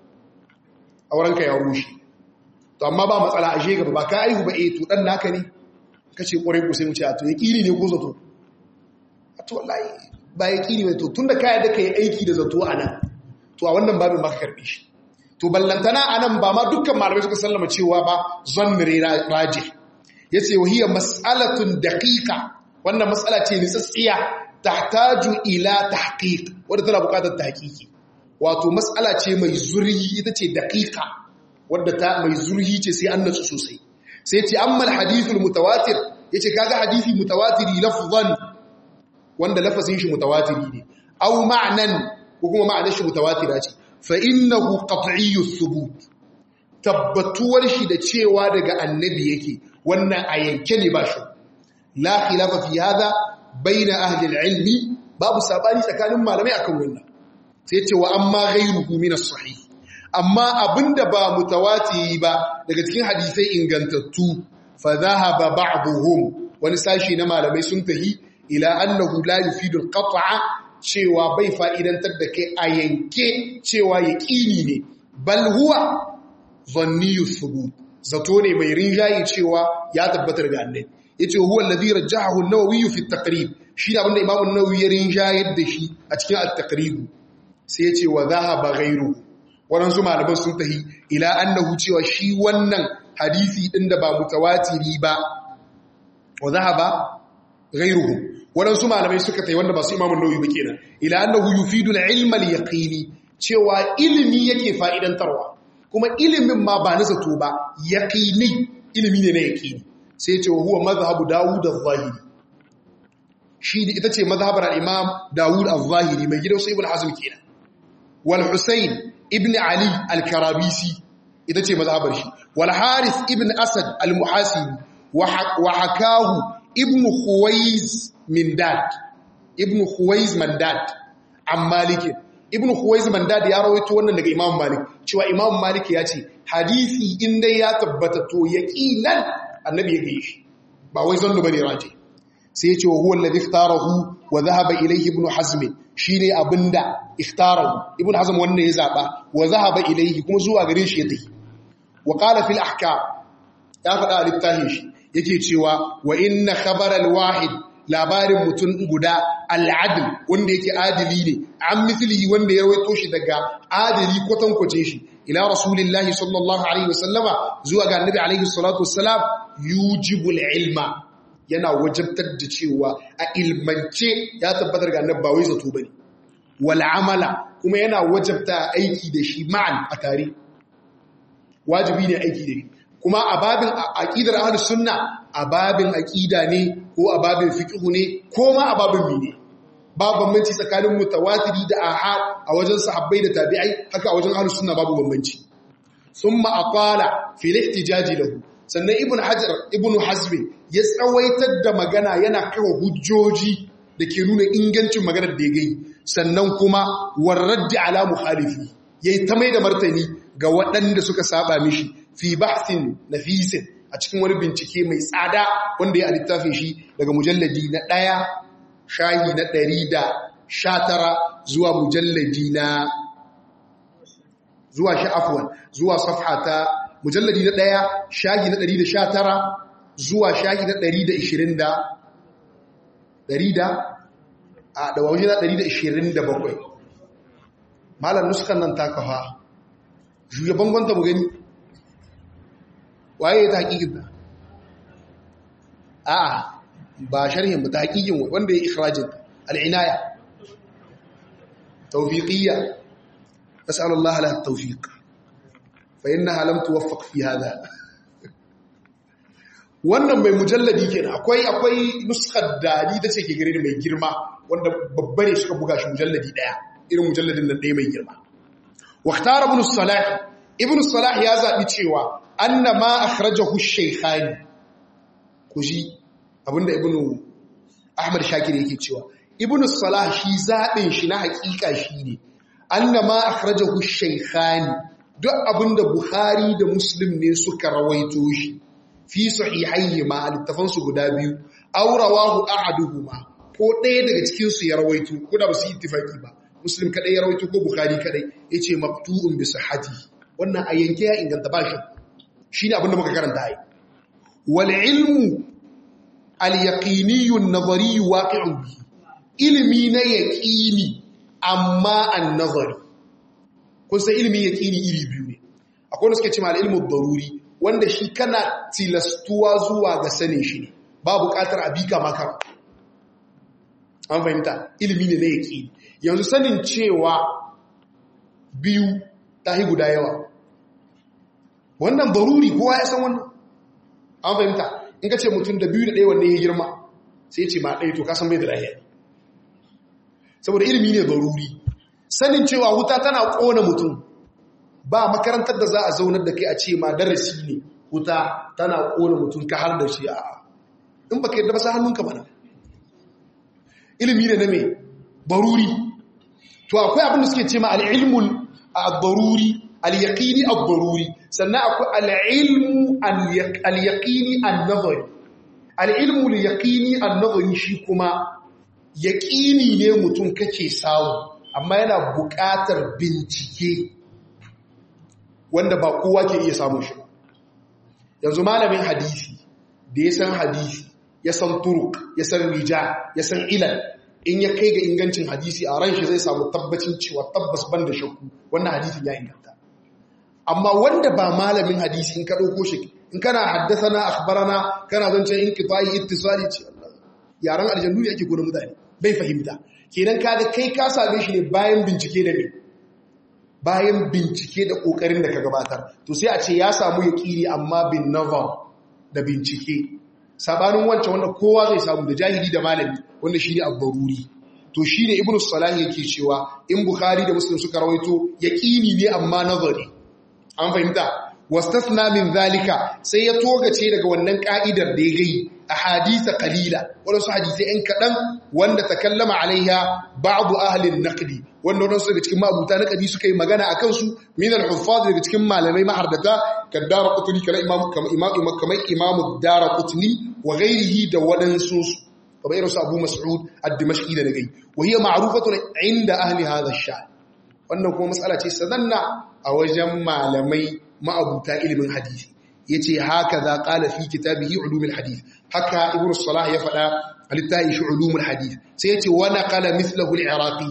auren ka ya rushe to amma ba matsala a gaba ba ka aihu ba eh to dan naka ne kace kwarai ku sai mu ce a to yaƙini ne ko zato a to wallahi ba yaƙini ne to tunda ka yadda kai aiki da zato anan to a wannan babin ba ka karbe shi to ballantana anan ba ma dukkan malamai suka sallama cewa ba zannire raji yace wahiya mas'alatun daqiqa wannan mas'ala ce nitsatsiya tahtaju ila tahqiq wanda tana buƙatar tahqiqi wato mas'ala ce mai zurhi ita ce daqiqa wanda ta mai zurhi ce sai an natsu sosai sai ce amma alhadithul mutawatir yace kaga hadisi mutawatiri lafzan wanda lafazin shi mutawatiri ne aw ma'nan ko kuma ma'anar shi mutawatira ce fa innahu qat'iyyu thubut tabbatuwar shi da cewa daga annabi yake wannan a yanke ne ba shi la khilafa fi hada baina ahli al-ilmi babu sabani tsakanin malamai akan wannan sai ce wa amma ghayruhu min as-sahih amma abinda ba mutawatiri ba daga cikin hadisai ingantattu fa dhahaba ba'dhum wani sashi na malamai sun tahi ila annahu la yufidu al-qat'a cewa bai fa'idantar da kai a yanke cewa yaqini ne bal huwa zanniyu thubut zato ne mai rinjaye cewa ya tabbatar ga annabi yace huwa alladhi rajjahahu an-nawawi fi at-taqrib shi da abinda imamu an-nawawi ya rinjayar da shi a cikin at-taqrib sai yace wa dhahaba ghayru waɗansu malaman sun tahi ila annahu cewa shi wannan hadisi ɗin da ba mutawatiri ba wa zahaba ghayruhu waɗansu malamai suka tayi wanda ba su imamun nauyi ba kenan ila annahu yufidu al-ilma al-yaqini cewa ilimi yake fa'idantarwa kuma ilimin ma ba na zato ba yaqini ilimi ne na yaqini sai ce huwa mazhabu dawud az-zahiri shi ita ce mazhabar al-imam dawud az-zahiri mai gidan su ibn hazm kenan wal husayn ibn Ali al-Karabisi ita ce mazhabar shi wal Haris ibn Asad al-Muhasibi wa hakahu ibn Khuwaiz Mindad ibn Khuwaiz Mandad an Malik ibn Khuwaiz Mandad ya rawaito wannan daga Imam Malik cewa Imam Malik ya ce hadisi in dai ya tabbata to yaqinan annabi ya gaye shi ba wai zannu bane raji sai ya ce wa huwa alladhi ikhtarahu wa dhahaba ilayhi ibn Hazm shine abinda ikhtarahu ibn Hazm wannan ya zaba wa dhahaba ilayhi kuma zuwa gare shi ya tafi wa qala fil ahkam ya faɗa a littafin shi yake cewa wa inna khabar al-wahid labarin mutum guda al-adl wanda yake adili ne an mislihi wanda ya rawaito shi daga adili kwatankwace shi ila rasulillahi sallallahu alaihi wasallama zuwa ga annabi alaihi salatu wassalam yujibu al-ilma yana wajabtar da cewa a ilmance ya tabbatar ga annabi ba wai zato bane wal amala kuma yana wajabta aiki da shi ma'an a tare wajibi ne aiki da shi kuma a babin aqidar ahlus sunna a babin aqida ne ko a babin fiqh ne ko ma a babin mene babu bambanci tsakanin mutawatiri da ahad a wajen sahabbai da tabi'ai haka a wajen ahlus sunna babu bambanci thumma aqala fi al-ihtijaj lahu sannan ibn hajar ibn hazm ya tsawaitar da magana yana kawo hujjoji da ke nuna ingancin maganar da ya gai sannan kuma warraddi ala muhalifi yayi ta mai da martani ga waɗanda suka saba mishi fi bahsin nafisin a cikin wani bincike mai tsada wanda ya littafin shi daga mujalladi na ɗaya shahi na ɗari da sha tara zuwa mujalladi na zuwa sha'afuwan zuwa safha ta mujalladi na ɗaya shahi na ɗari da sha tara zuwa shahi na ɗari da ishirin da ɗari da a ɗawawaji na ɗari da ishirin da bakwai malar nuskan nan ta kafa shugaban gwanta mu gani waye ta hakikin ta a ba sharhin ba ta hakikin wanda ya ikhrajin al'inaya tawfiqiyya nas'alu Allah laha tawfiq fa innaha lam tuwaffaq fi hada wannan mai mujalladi kenan akwai akwai nuskar da ni tace ke gare ni mai girma wanda babba ne suka buga shi mujalladi daya irin mujalladin nan daya mai girma واختار ابن الصلاح ابن الصلاح ya zabi cewa anna ma akhrajahu ash-shaykhani kuji abinda ibnu ahmad shakir yake cewa ibnu salah shi zabin shi na hakika shine anna ma akhrajahu ash-shaykhani duk abinda bukhari da muslim ne suka rawaito shi fi sahihayhi ma littafan su guda biyu aw rawahu ahaduhuma ko ɗaya daga cikin su ya rawaito ko da ba su ittifaki ba muslim kadai ya rawaito ko bukhari kadai yace maqtu'un bi sihhati wannan a yanke ya inganta bashi shine abinda muka karanta ai wal ilmu al yaqini an nazari waqi'un bi ilmi na yaqini amma an nazari kun san ilmi yaqini iri biyu ne akwai wanda suke cewa al ilmu daruri wanda shi kana tilastuwa zuwa ga sanin shi ne ba buƙatar abika maka an fahimta ilmi ne na yaqini yanzu sanin cewa biyu ta hi guda yawa wannan baruri kowa ya san wannan an fahimta in ka ce mutum da biyu da ɗaya wanne ya girma sai ce ma ɗaya to kasan bai da lahiya saboda ilimi ne daruri sanin cewa wuta tana kona mutum ba makarantar da za a zaunar da kai a ce ma darasi ne wuta tana kona mutum ka har da shi a in baka yadda ba sa hannunka bana ilimi ne na me baruri to akwai abin da suke ce ma al-ilmul ad-daruri al-yaqini ad-daruri sannan akwai al-ilmu al-yaqini an-nazari al-ilmu al-yaqini an-nazari shi kuma yaqini ne mutum kake samu amma yana buƙatar bincike wanda ba kowa ke iya samun shi yanzu malamin hadisi da ya san hadisi ya san turuk ya san rija ya san ilal in ya kai ga ingancin hadisi a ran shi zai samu tabbacin cewa tabbas ban da shakku wannan hadisin ya inganta amma wanda ba malamin hadisi in ka ɗauko shi in kana haddasa na akhbarana kana zancen in kifayi ittisali ce yaran aljannu ne ake gona mutane bai fahimta kenan kaga kai ka same shi ne bayan bincike da ne bayan bincike da kokarin da ka gabatar to sai a ce ya samu yaqini amma bin nazar da bincike sabanin wancan wanda kowa zai samu da jahili da malami wanda shine abbaruri to shine ibnu salah yake cewa in bukhari da muslim suka rawaito yaqini ne amma nazari an fahimta wastasna min zalika sai ya togace daga wannan ka'idar da ya gai ahadisa qalila wadansu hadisai ɗan kaɗan wanda takallama alaiha ba'du ahli an-naqdi wanda wadansu daga cikin mabuta naqdi suka yi magana akan su min al-huffaz daga cikin malamai mahardata kaddara qutni kala imam kama imam kamar imam ad-darqutni wa ghairihi da wadansu kamar irin su Abu Mas'ud ad-Dimashqi da gai wa hiya ma'rufatun inda ahli hadha ash-sha'n wannan kuma matsala ce sananna a wajen malamai ma'abuta ilimin hadisi yace haka za qala fi kitabihi ulumul hadith haka ibnu salah ya fada alittahi shi ulumul hadith sai yace wa naqala mithluhu al-iraqi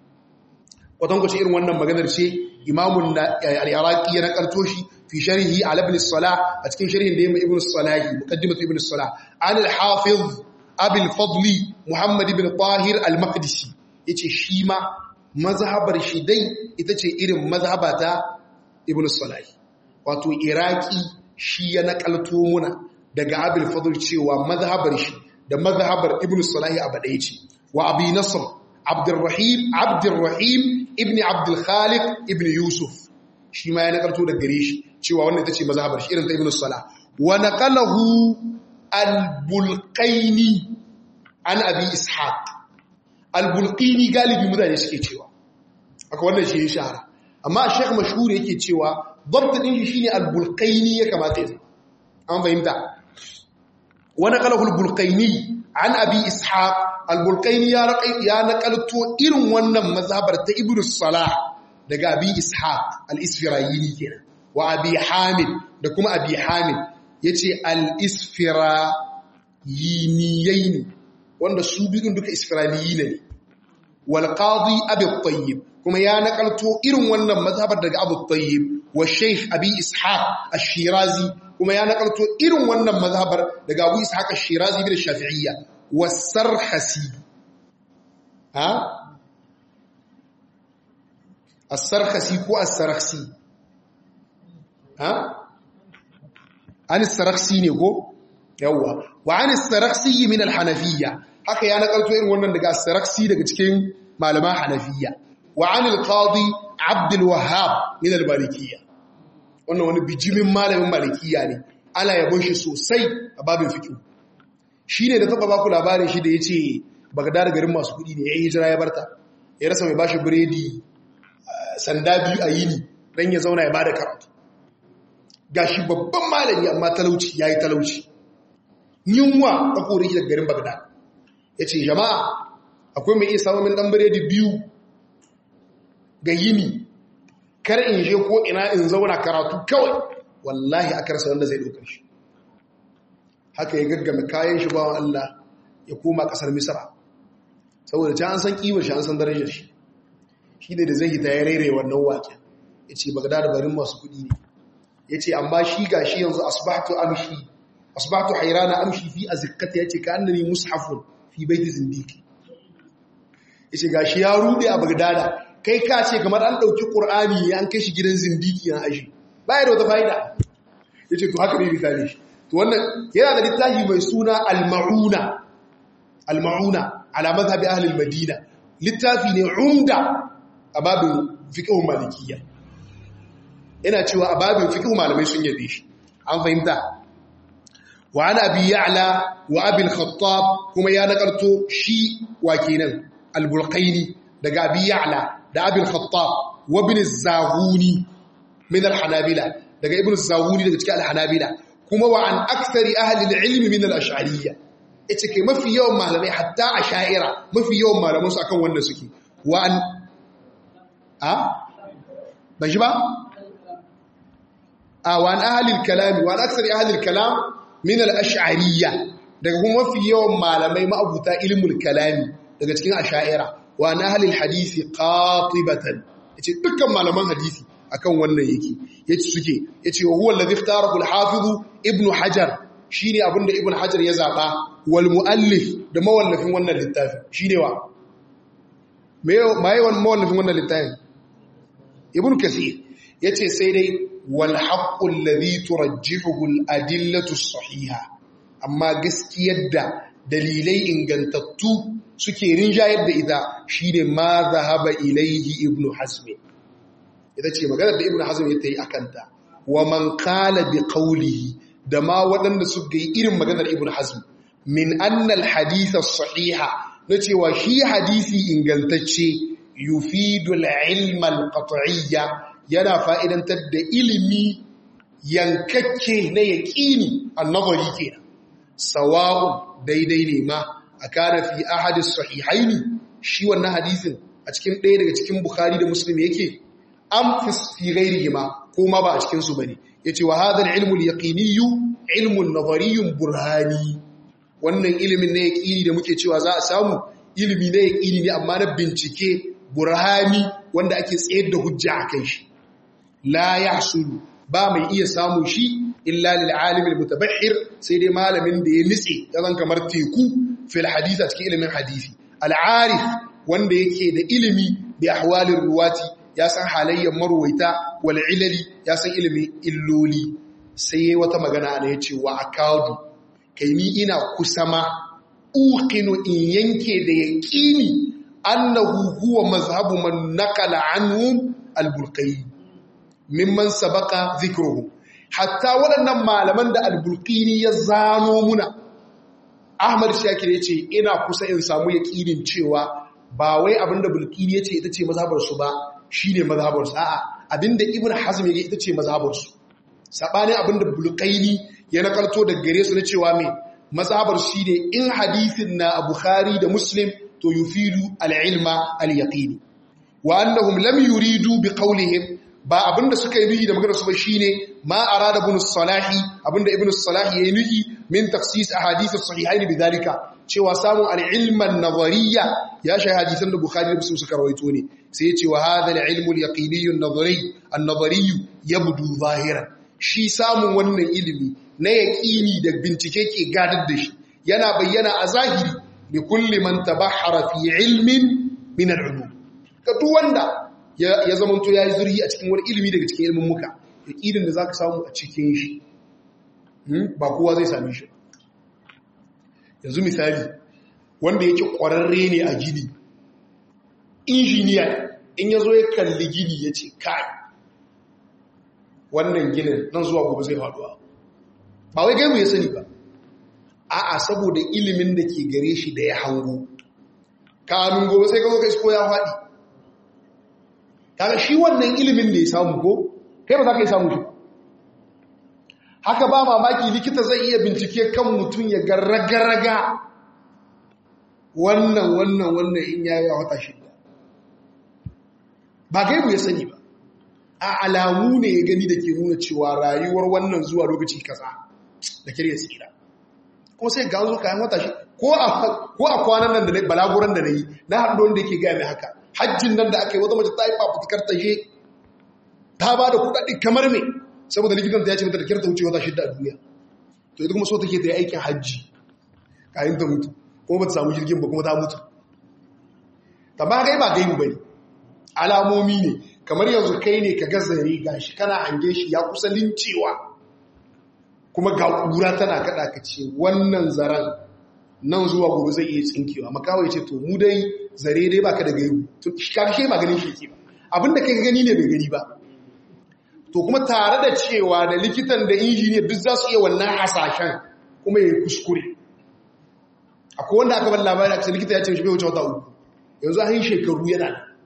wadan goce irin wannan maganar ce imamun al-iraqi ya nakalto shi fi sharhi ala ibn salah a cikin sharhin da yayi ibn salah muqaddimatu ibn salah an al-hafiz abul fadli muhammad ibn tahir al-maqdisi yace shi ma mazhabar shi dai ita ce irin mazhabata ibn salah wato iraki shi ya nakalto muna daga abul fadl cewa mazhabar shi da mazhabar ibn salahi abu ɗaya ce wa abi nasr abdurrahim abdurrahim ibn abdul khaliq ibn yusuf shi ma ya nakalto daga gare shi cewa wannan ita ce mazhabar shi irin ta ibn salah wa naqalahu al-bulqaini an abi ishaq al-bulqini galibi mutane suke cewa aka wannan shi ya shahara amma sheikh mashhur yake cewa ضبط din shi shine al-bulqaini ya kamata ya an fahimta wa naqalahu al-bulqaini an abi ishaq al-bulqaini ya raqai ya naqalto irin wannan mazhabar ta ibnu salah daga abi ishaq al-isfirayini kenan wa abi hamid da kuma abi hamid yace al-isfirayiniyaini wanda su bidun duka isfirayini ne wal qadi abi tayyib kuma ya nakalto irin wannan mazhabar daga abu tayyib wa sheikh abi ishaq ash-shirazi kuma ya nakalto irin wannan mazhabar daga abu ishaq ash-shirazi bin shafi'iyya wa sarhasi ha as-sarhasi ko as-sarhsi ha an as-sarhsi ne ko yawa wa an as-sarhsi min al-hanafiyya haka ya nakalto irin wannan daga as-sarhsi daga cikin malaman hanafiyya wa an al-qadi abd al-wahhab min al-malikiyya wannan wani bijimin malamin malikiya ne ana yabon shi sosai a babin fiqh shine da taba baku labarin shi da yace bagdad garin masu kudi ne yayin hijira ya barta ya rasa mai bashi biredi sanda biyu a yini dan ya zauna ya bada karatu gashi babban malami amma talauci yayi talauci yunwa ta kore shi daga garin bagdad yace jama'a akwai mai iya samun dan biredi biyu ga yini kar in je ko ina in zauna karatu kawai wallahi aka rasa wanda zai ɗaukar shi haka ya gaggame kayan shi bawan Allah ya koma ƙasar misra saboda ta an san ƙiwar shi an san darajar shi shi ne da zai hita ya rere wannan waƙen ya ce bagada da barin masu kuɗi ne ya ce amma shi ga shi yanzu asibatu amshi asibatu hairana amshi fi a zikkata ya ce ka annani mushafun fi baiti zindiki ya ce ga shi ya rude a bagdada kai ka ce kamar an ɗauki ƙur'ani ne an kai shi gidan zindiki na aji baya da wata fa'ida ya ce to haka ne misali shi to wannan yana da littafi mai suna al-ma'una al-ma'una ala mazhabi ahlul madina littafi ne umda a babin fiqhun malikiyya ina cewa a babin fiqhun malamai sun yabe shi an fahimta wa ana abi ya'la wa abi al-khattab kuma ya nakarto shi wa kenan al-bulqaini daga abi ya'la da abi al-khattab wa ibn az-zaghuni min al-hanabila daga ibn az-zaghuni daga cikin al-hanabila kuma wa an akthari ahli al-ilm min al-ash'ariyya ita ke mafi yawan malamai hatta ash'ira mafi yawan malaman su akan wanda suke wa an a ba shi ba a wa an ahli al-kalam wa an akthari ahli al-kalam min al-ash'ariyya daga kuma mafi yawan malamai ma'abuta ilmul kalami daga cikin ash'ira wa an ahli al-hadisi qatibatan yace dukkan malaman hadisi akan wannan yake yace suke yace wa huwa alladhi ikhtarahu al-hafiz ibn hajar shine abinda ibn hajar ya zaba wal muallif da mawallafin wannan littafi shine wa me mai wannan mawallafin wannan littafin ibn kathir yace sai dai wal haqqu alladhi turajjihuhu al-adillatu as-sahiha amma gaskiyar da dalilai ingantattu suke rinjayar da ita shine ma zahaba ilaihi ibn hazm ita ce maganar da ibn hazm ya yi akanta wa man qala bi qawlihi da ma waɗanda suka yi irin maganar ibn hazm min anna al hadith as-sahiha na cewa shi hadisi ingantacce yufidu al-ilm al-qat'iyya yana fa'idantar da ilimi yankakke na yaqini an-nazari kenan sawa'un daidai ne ma a kana fi ahadis sahihaini shi wannan hadisin a cikin ɗaya daga cikin bukhari da muslim yake am fi ghairihima ko ma ba a cikin su bane yace wa hadha al-ilmu al-yaqiniyyu ilmun nadhariyyun burhani wannan ilimin na yaqini da muke cewa za a samu ilimi na yaqini ne amma na bincike burhani wanda ake tsayar da hujja akan shi la yahsulu ba mai iya samu shi illa lil alim al mutabahhir sai dai malamin da ya nitse yazan kamar teku fil hadith a cikin ilimin hadisi al arif wanda yake da ilimi bi ahwalir ruwati ya san halayyar marwaita wal ilali ya san ilimin illoli sai yayi wata magana ana yace wa akadu kai ni ina kusama uqinu in yanke da yaqini annahu huwa mazhabu man naqala anhum al bulqayn mimman sabaka zikruhu hatta waɗannan malaman da albulkini ya zano muna ahmad shakir ya ce ina kusa in samu yaƙinin cewa ba wai abinda bulkini ya ce ita ce mazhabarsu ba shi ne mazhabarsu a'a abinda ibn hazm ya ita ce mazhabarsu saɓanin abinda bulkaini ya nakarto da gare su na cewa mai mazhabar shi ne in hadithin na a bukhari da muslim to yufidu al-ilma al-yaqini wa annahum lam yuridu bi qawlihim ba abinda suka yi nuhi da magana su ba shine ma arada ibn salahi abinda ibn salahi yayi nuhi min tafsis ahadith as-sahihayn bidalika cewa samun al-ilm an-nazariyya ya shi hadisan da bukhari da muslim suka rawaito ne sai ya ce wa hadha al-ilm al-yaqini an-nazari an-nazari yabdu zahiran shi samun wannan ilimi na yaqini da bincike ke gadar da shi yana bayyana a zahiri li kulli man tabahhara fi ilmin min al-ulum ka duk wanda ya zamanto ya yi zurhi a cikin wani ilimi daga cikin ilimin muka ya ƙirin da za ka samu a cikin shi ba kowa zai sami shi yanzu misali wanda yake ƙwararre ne a gini injiniya in ya zo ya kalli gini ya ce kai wannan ginin nan zuwa gobe zai faduwa ba wai gaimu ya sani ba a'a saboda ilimin da ke gare shi da ya hango kamin gobe sai ka zo ka isko ya faɗi kaga shi wannan ilimin da ya samu ko kai ba za ka yi samu shi haka ba mamaki likita zai iya bincike kan mutum ya ga raga-raga wannan wannan wannan in ya yi wata shida ba gaibu ya sani ba a alamu ne ya gani da ke nuna cewa rayuwar wannan zuwa lokaci kaza da kirya tsira ko sai ga zo kayan wata shi ko a kwanan nan da na balaguran da na yi na haɗu wanda yake gaya mai haka hajjin nan da aka yi wata mace ta yi fafutukar ta je ta ba da kuɗaɗe kamar me saboda likitan ta ya ce mata da kyar ta wuce wata shidda a duniya to ita kuma so take ta yi aikin hajji kayan ta mutu kuma ba ta samu jirgin ba kuma ta mutu ta ba gai ba gaibu ba ne alamomi ne kamar yanzu kai ne ka gazare ga shi kana hange shi ya kusa lincewa kuma ga ƙura tana kaɗa ka ce wannan zaren nan zuwa gobe zai iya tsinkewa makawa ya ce to mu dai zare dai baka da gaibu to karshe ba ganin shi ba abinda kai gani ne bai gani ba to kuma tare da cewa da likitan da injiniyar duk za su iya wannan hasashen kuma ya kuskure akwai wanda aka bar labari a likita ya ce shi bai wuce wata uku yanzu an yi shekaru yana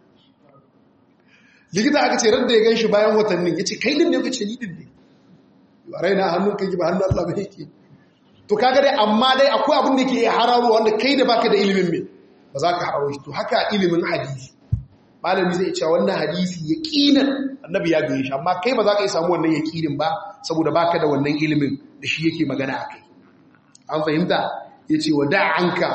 likita aka ce radda ya gan shi bayan watannin ya ce kai din ne ka ce ni din ne ba raina hannun kai ba hannun Allah ba yake to kaga dai amma dai akwai abin da ke iya hararo wanda kai da baka da ilimin me ba za ka hararo shi to haka ilimin hadisi malami zai cewa wannan hadisi yaqinan annabi ya gaya shi amma kai ba za ka yi samu wannan yaqinin ba saboda baka da wannan ilimin da shi yake magana akai an fahimta yace wada'anka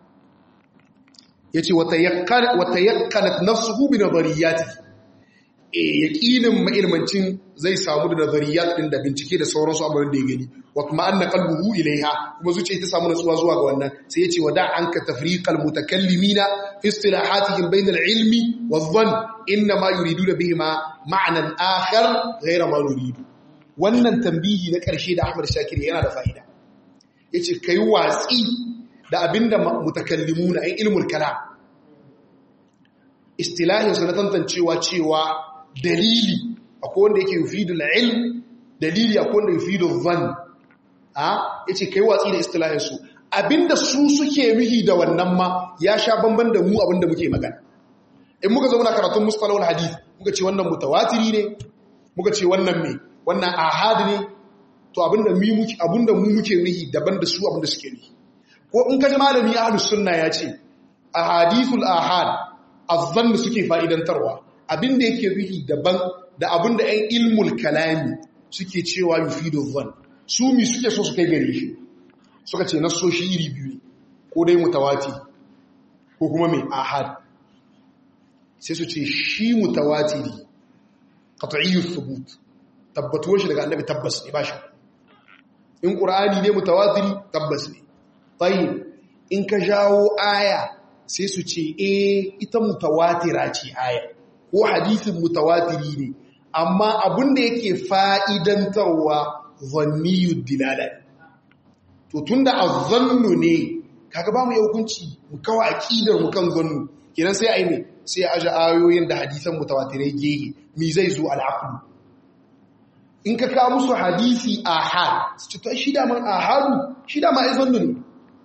yace wata yaqqan wata yaqqanat nafsuhu bi nadariyatihi e yaƙinin ma'ilmancin zai samu da nazariyat ɗin da bincike da sauransu abubuwan da ya gani wa kuma an na kalbuhu ilaiha kuma zuciya ta samu natsuwa zuwa ga wannan sai ya ce wa da an ka tafriqal mutakallimina fi istilahatihim bainal ilmi wa dhann inna ma yuriduna bihima ma'nan akhar ghayra ma nuridu wannan tambihi na ƙarshe da Ahmad Shakir yana da fa'ida yace kai watsi da abinda mutakallimuna ai ilmul kalam istilahin su na tantancewa cewa dalili akwai wanda yake yufidul ilm dalili akwai wanda yufidul dhann a yace kai watsi da istilahin su abinda su suke mihi da wannan ma ya sha bamban da mu abinda muke magana in muka zo muna karatun mustalahul hadith muka ce wannan mutawatiri ne muka ce wannan me wannan ahad ne to abinda mu muke abinda mu muke mihi daban da su abinda suke mihi ko in kaji malami ahlus sunna ya ce ahadithul ahad azzanni suke fa'idantarwa abinda yake ruhi daban da abinda ‘yan ilmul kalami suke cewa yufido zan su mi suke so su kai gare shi suka ce nasoshi iri biyu ne ko dai mutawati ko kuma mai ahad sai su ce shi mutawatiri qat'iyyus thubut tabbatuwar shi daga annabi tabbas ne ba shi in qur'ani ne mutawatiri tabbas ne tayyib in ka jawo aya sai su ce e ita mutawatira ce aya ko hadisin mutawatiri ne amma abin da yake fa'idantarwa zanniyud dilala to tunda azzannu ne kaga ba mu yi hukunci mu kawo aqidar mu kan zannu kenan sai ai ne sai aje ayoyin da hadisan mutawatirai gehe mi zai zo al'aqlu in ka kawo musu hadisi ahad su ce to shi da man ahadu shi da ma ai zannu ne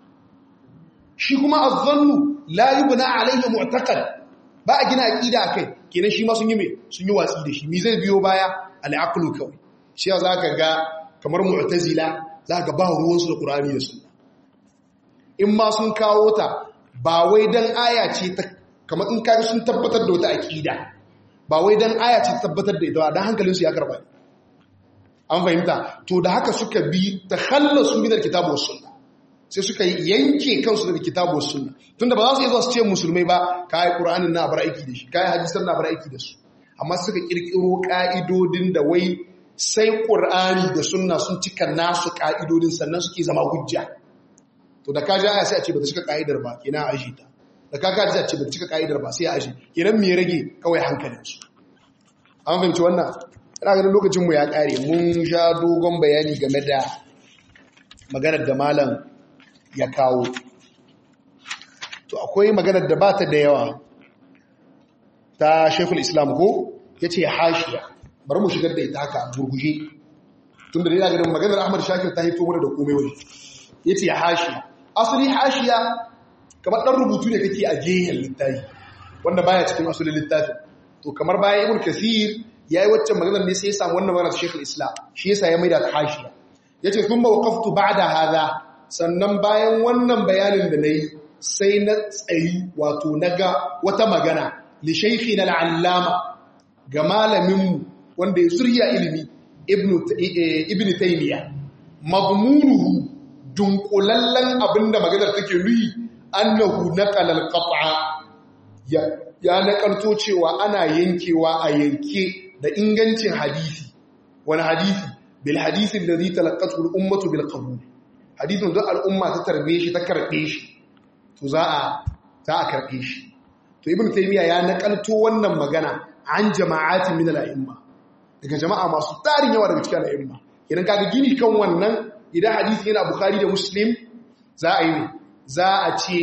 shi kuma azzannu la yubna alaihi mu'taqad ba a gina aqida akai kenan shi ma sun yi me sun yi watsi da shi mi zai biyo baya al-aqlu kawai shi ya zaka ga kamar mu'tazila zaka ba ruwan su da qur'ani da sunna in ma sun kawo ta ba wai dan aya ce ta kamar in kaga sun tabbatar da wata aqida ba wai dan aya ce ta tabbatar da ita dan hankalin su ya karba an fahimta to da haka suka bi takhallasu min al-kitab was sunnah sai suka yanke kansu daga kitabu sunna tunda ba za su yi zuwa su ce musulmai ba kai qur'anin na bar aiki da shi kai hadisan na bar aiki da su amma suka kirkiro ka'idodin da wai sai qur'ani da sunna sun cika nasu ka'idodin sannan suke zama hujja to da ka ji aya sai a ce ba ta cika ka'idar ba kina aje ta da ka kaji a ce ba ta cika ka'idar ba sai a aje kenan me rage kawai hankalin su an fahimci wannan ina ganin lokacin mu ya kare mun sha dogon bayani game da maganar da malam ya kawo to akwai maganar da bata da yawa ta shekul islam ko ya ce hashiya bari mu shigar da ita haka burguje tun da yana ganin maganar ahmad shakir ta haifo mana da komai wani ya ce hashiya asali hashiya kamar ɗan rubutu ne kake a gehen littafi wanda baya cikin asalin littafin to kamar bayan ibn kasir ya yi waccan maganar ne sai ya samu wannan maganar shekul islam shi yasa ya maida ta hashiya ya ce sun ba waƙaftu ba da haza sannan bayan wannan bayanin da na yi sai na tsayi wato na ga wata magana li shaikhi na al'allama ga malaminmu wanda ya zurya ilimi ibn taymiya mazmunuhu dunkulallen abinda maganar take nuyi annahu naqala al-qat'a ya ya nakalto cewa ana yankewa a yanke da ingancin hadisi wani hadisi bil hadisi alladhi talaqqatu al-ummatu bil qabul hadisin da al'umma ta tarbe shi ta karbe shi to za a za a karbe shi to ibn taymiya ya nakalto wannan magana an jama'atin min al-a'imma daga jama'a masu tarin yawa daga cikin al-a'imma idan kaga gini kan wannan idan hadisi yana bukhari da muslim za a yi ne za a ce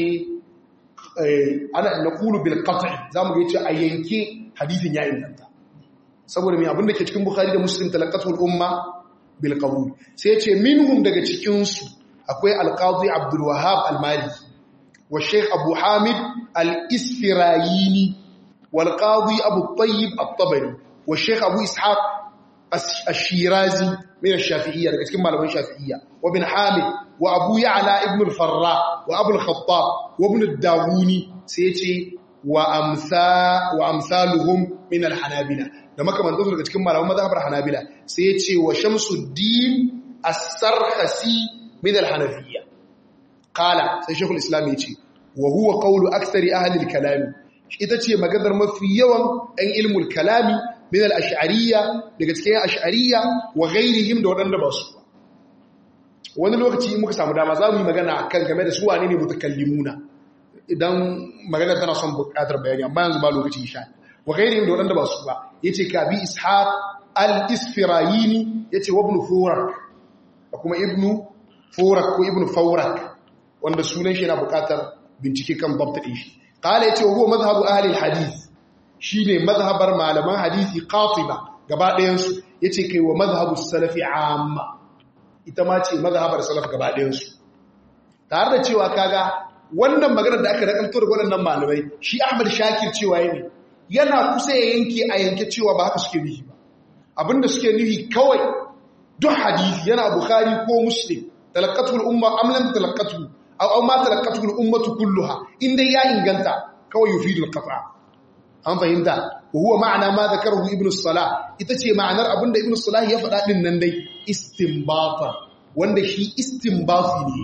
ana naqulu bil qat'i zamu ga yace a yanke hadisin ya inganta saboda mai abin da ke cikin bukhari da muslim talaqatul umma bil qabul sai yace minhum daga cikin su akwai al-qadi abdul wahhab al-maliki wa sheikh abu hamid al-isfirayini wal qadi abu tayyib at-tabari wa sheikh abu ishaq ash-shirazi min ash-shafi'iyya daga cikin malaman shafi'iyya wa bin hamid wa abu ya'la ibn al-farra wa abu al-khattab wa ibn ad-dawuni sai yace wa amsa wa amsaluhum min al-hanabila da makamantansu daga cikin malaman mazhabar hanabila sai yace wa shamsuddin as-sarkhasi min al-hanafiyya qala sai shaykhul islam yace wa huwa qawlu aktsari ahli al-kalam ita ce maganar mafi yawan ɗan ilmul kalami min al-ash'ariyya daga cikin ash'ariyya wa ghairihim da wadanda ba su wani lokaci muka samu dama za mu yi magana kan game da su wane ne mutakallimuna idan magana tana son buƙatar bayani amma yanzu ba lokaci insha wa ghairihim da wadanda ba su ba yace ka bi ishaq al-isfirayini yace wa ibn furak da kuma ibn furak ko ibn fawrak wanda sunan shi yana buƙatar bincike kan babta din shi qala yace huwa madhhabu ahli al-hadith shine madhhabar malaman hadisi qatiba gaba ɗayan su yace kai wa madhhabu salafi amma ita ma ce mazhabar salaf gaba ɗayansu tare da cewa kaga wannan maganar da aka rakanto da waɗannan malamai shi Ahmad Shakir cewa ne yana kusa ya yanke a yanke cewa ba haka suke nufi ba abinda suke nufi kawai duk hadisi yana Bukhari ko Muslim talaqqatu al-umma am lam talaqqatu aw aw ma talaqqatu al-ummatu kulluha inda ya inganta kawai yufidu al-qata an fahimta wa huwa ma'ana ma zakarahu ibn salah ita ce ma'anar abinda ibn salah ya faɗa din nan dai istinbata wanda shi istinbati ne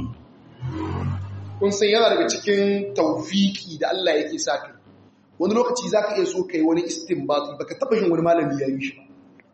kun san yana daga cikin tawfiki da Allah yake sa kai wani lokaci zaka iya so kai wani istinbati baka taba shin wani malami ya yi shi ba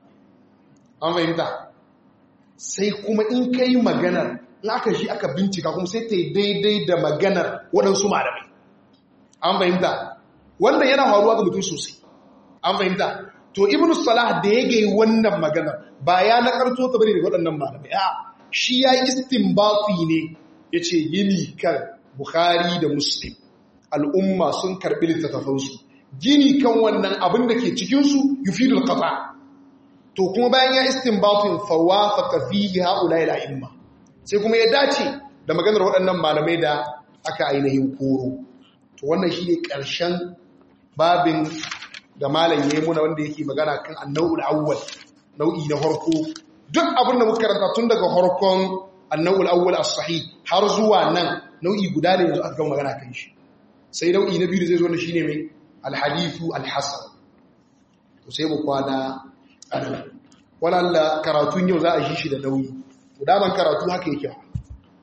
an fahimta sai kuma in kai maganar in aka shi aka bincika kuma sai ta yi daidai da maganar waɗansu malamai an fahimta wannan yana faruwa ga mutum sosai an fahimta to ibn salah da ya gai wannan maganar ba ya nakarto ta bane daga waɗannan malamai a shi ya yi istinbati ne ya ce gini kan bukhari da muslim al'umma sun karɓi littattafansu gini kan wannan abin da ke cikinsu yufidul qata to kuma bayan ya istinbatin fawafaqa fihi haula ila imma sai kuma ya dace da maganar waɗannan malamai da aka ainihin koro to wannan shi ne ƙarshen babin da malam ya yi muna wanda yake magana kan annau'ul awwal nau'i na harko duk abin da muka karanta tun daga harkon annau'ul awwal as-sahih har zuwa nan nau'i guda ne yanzu aka gama magana kan shi sai nau'i na biyu da zai zo ne shine mai al-hadithu al-hasan to sai mu kwana anan wala karatun yau za a shi shi da nauyi to daman karatu haka yake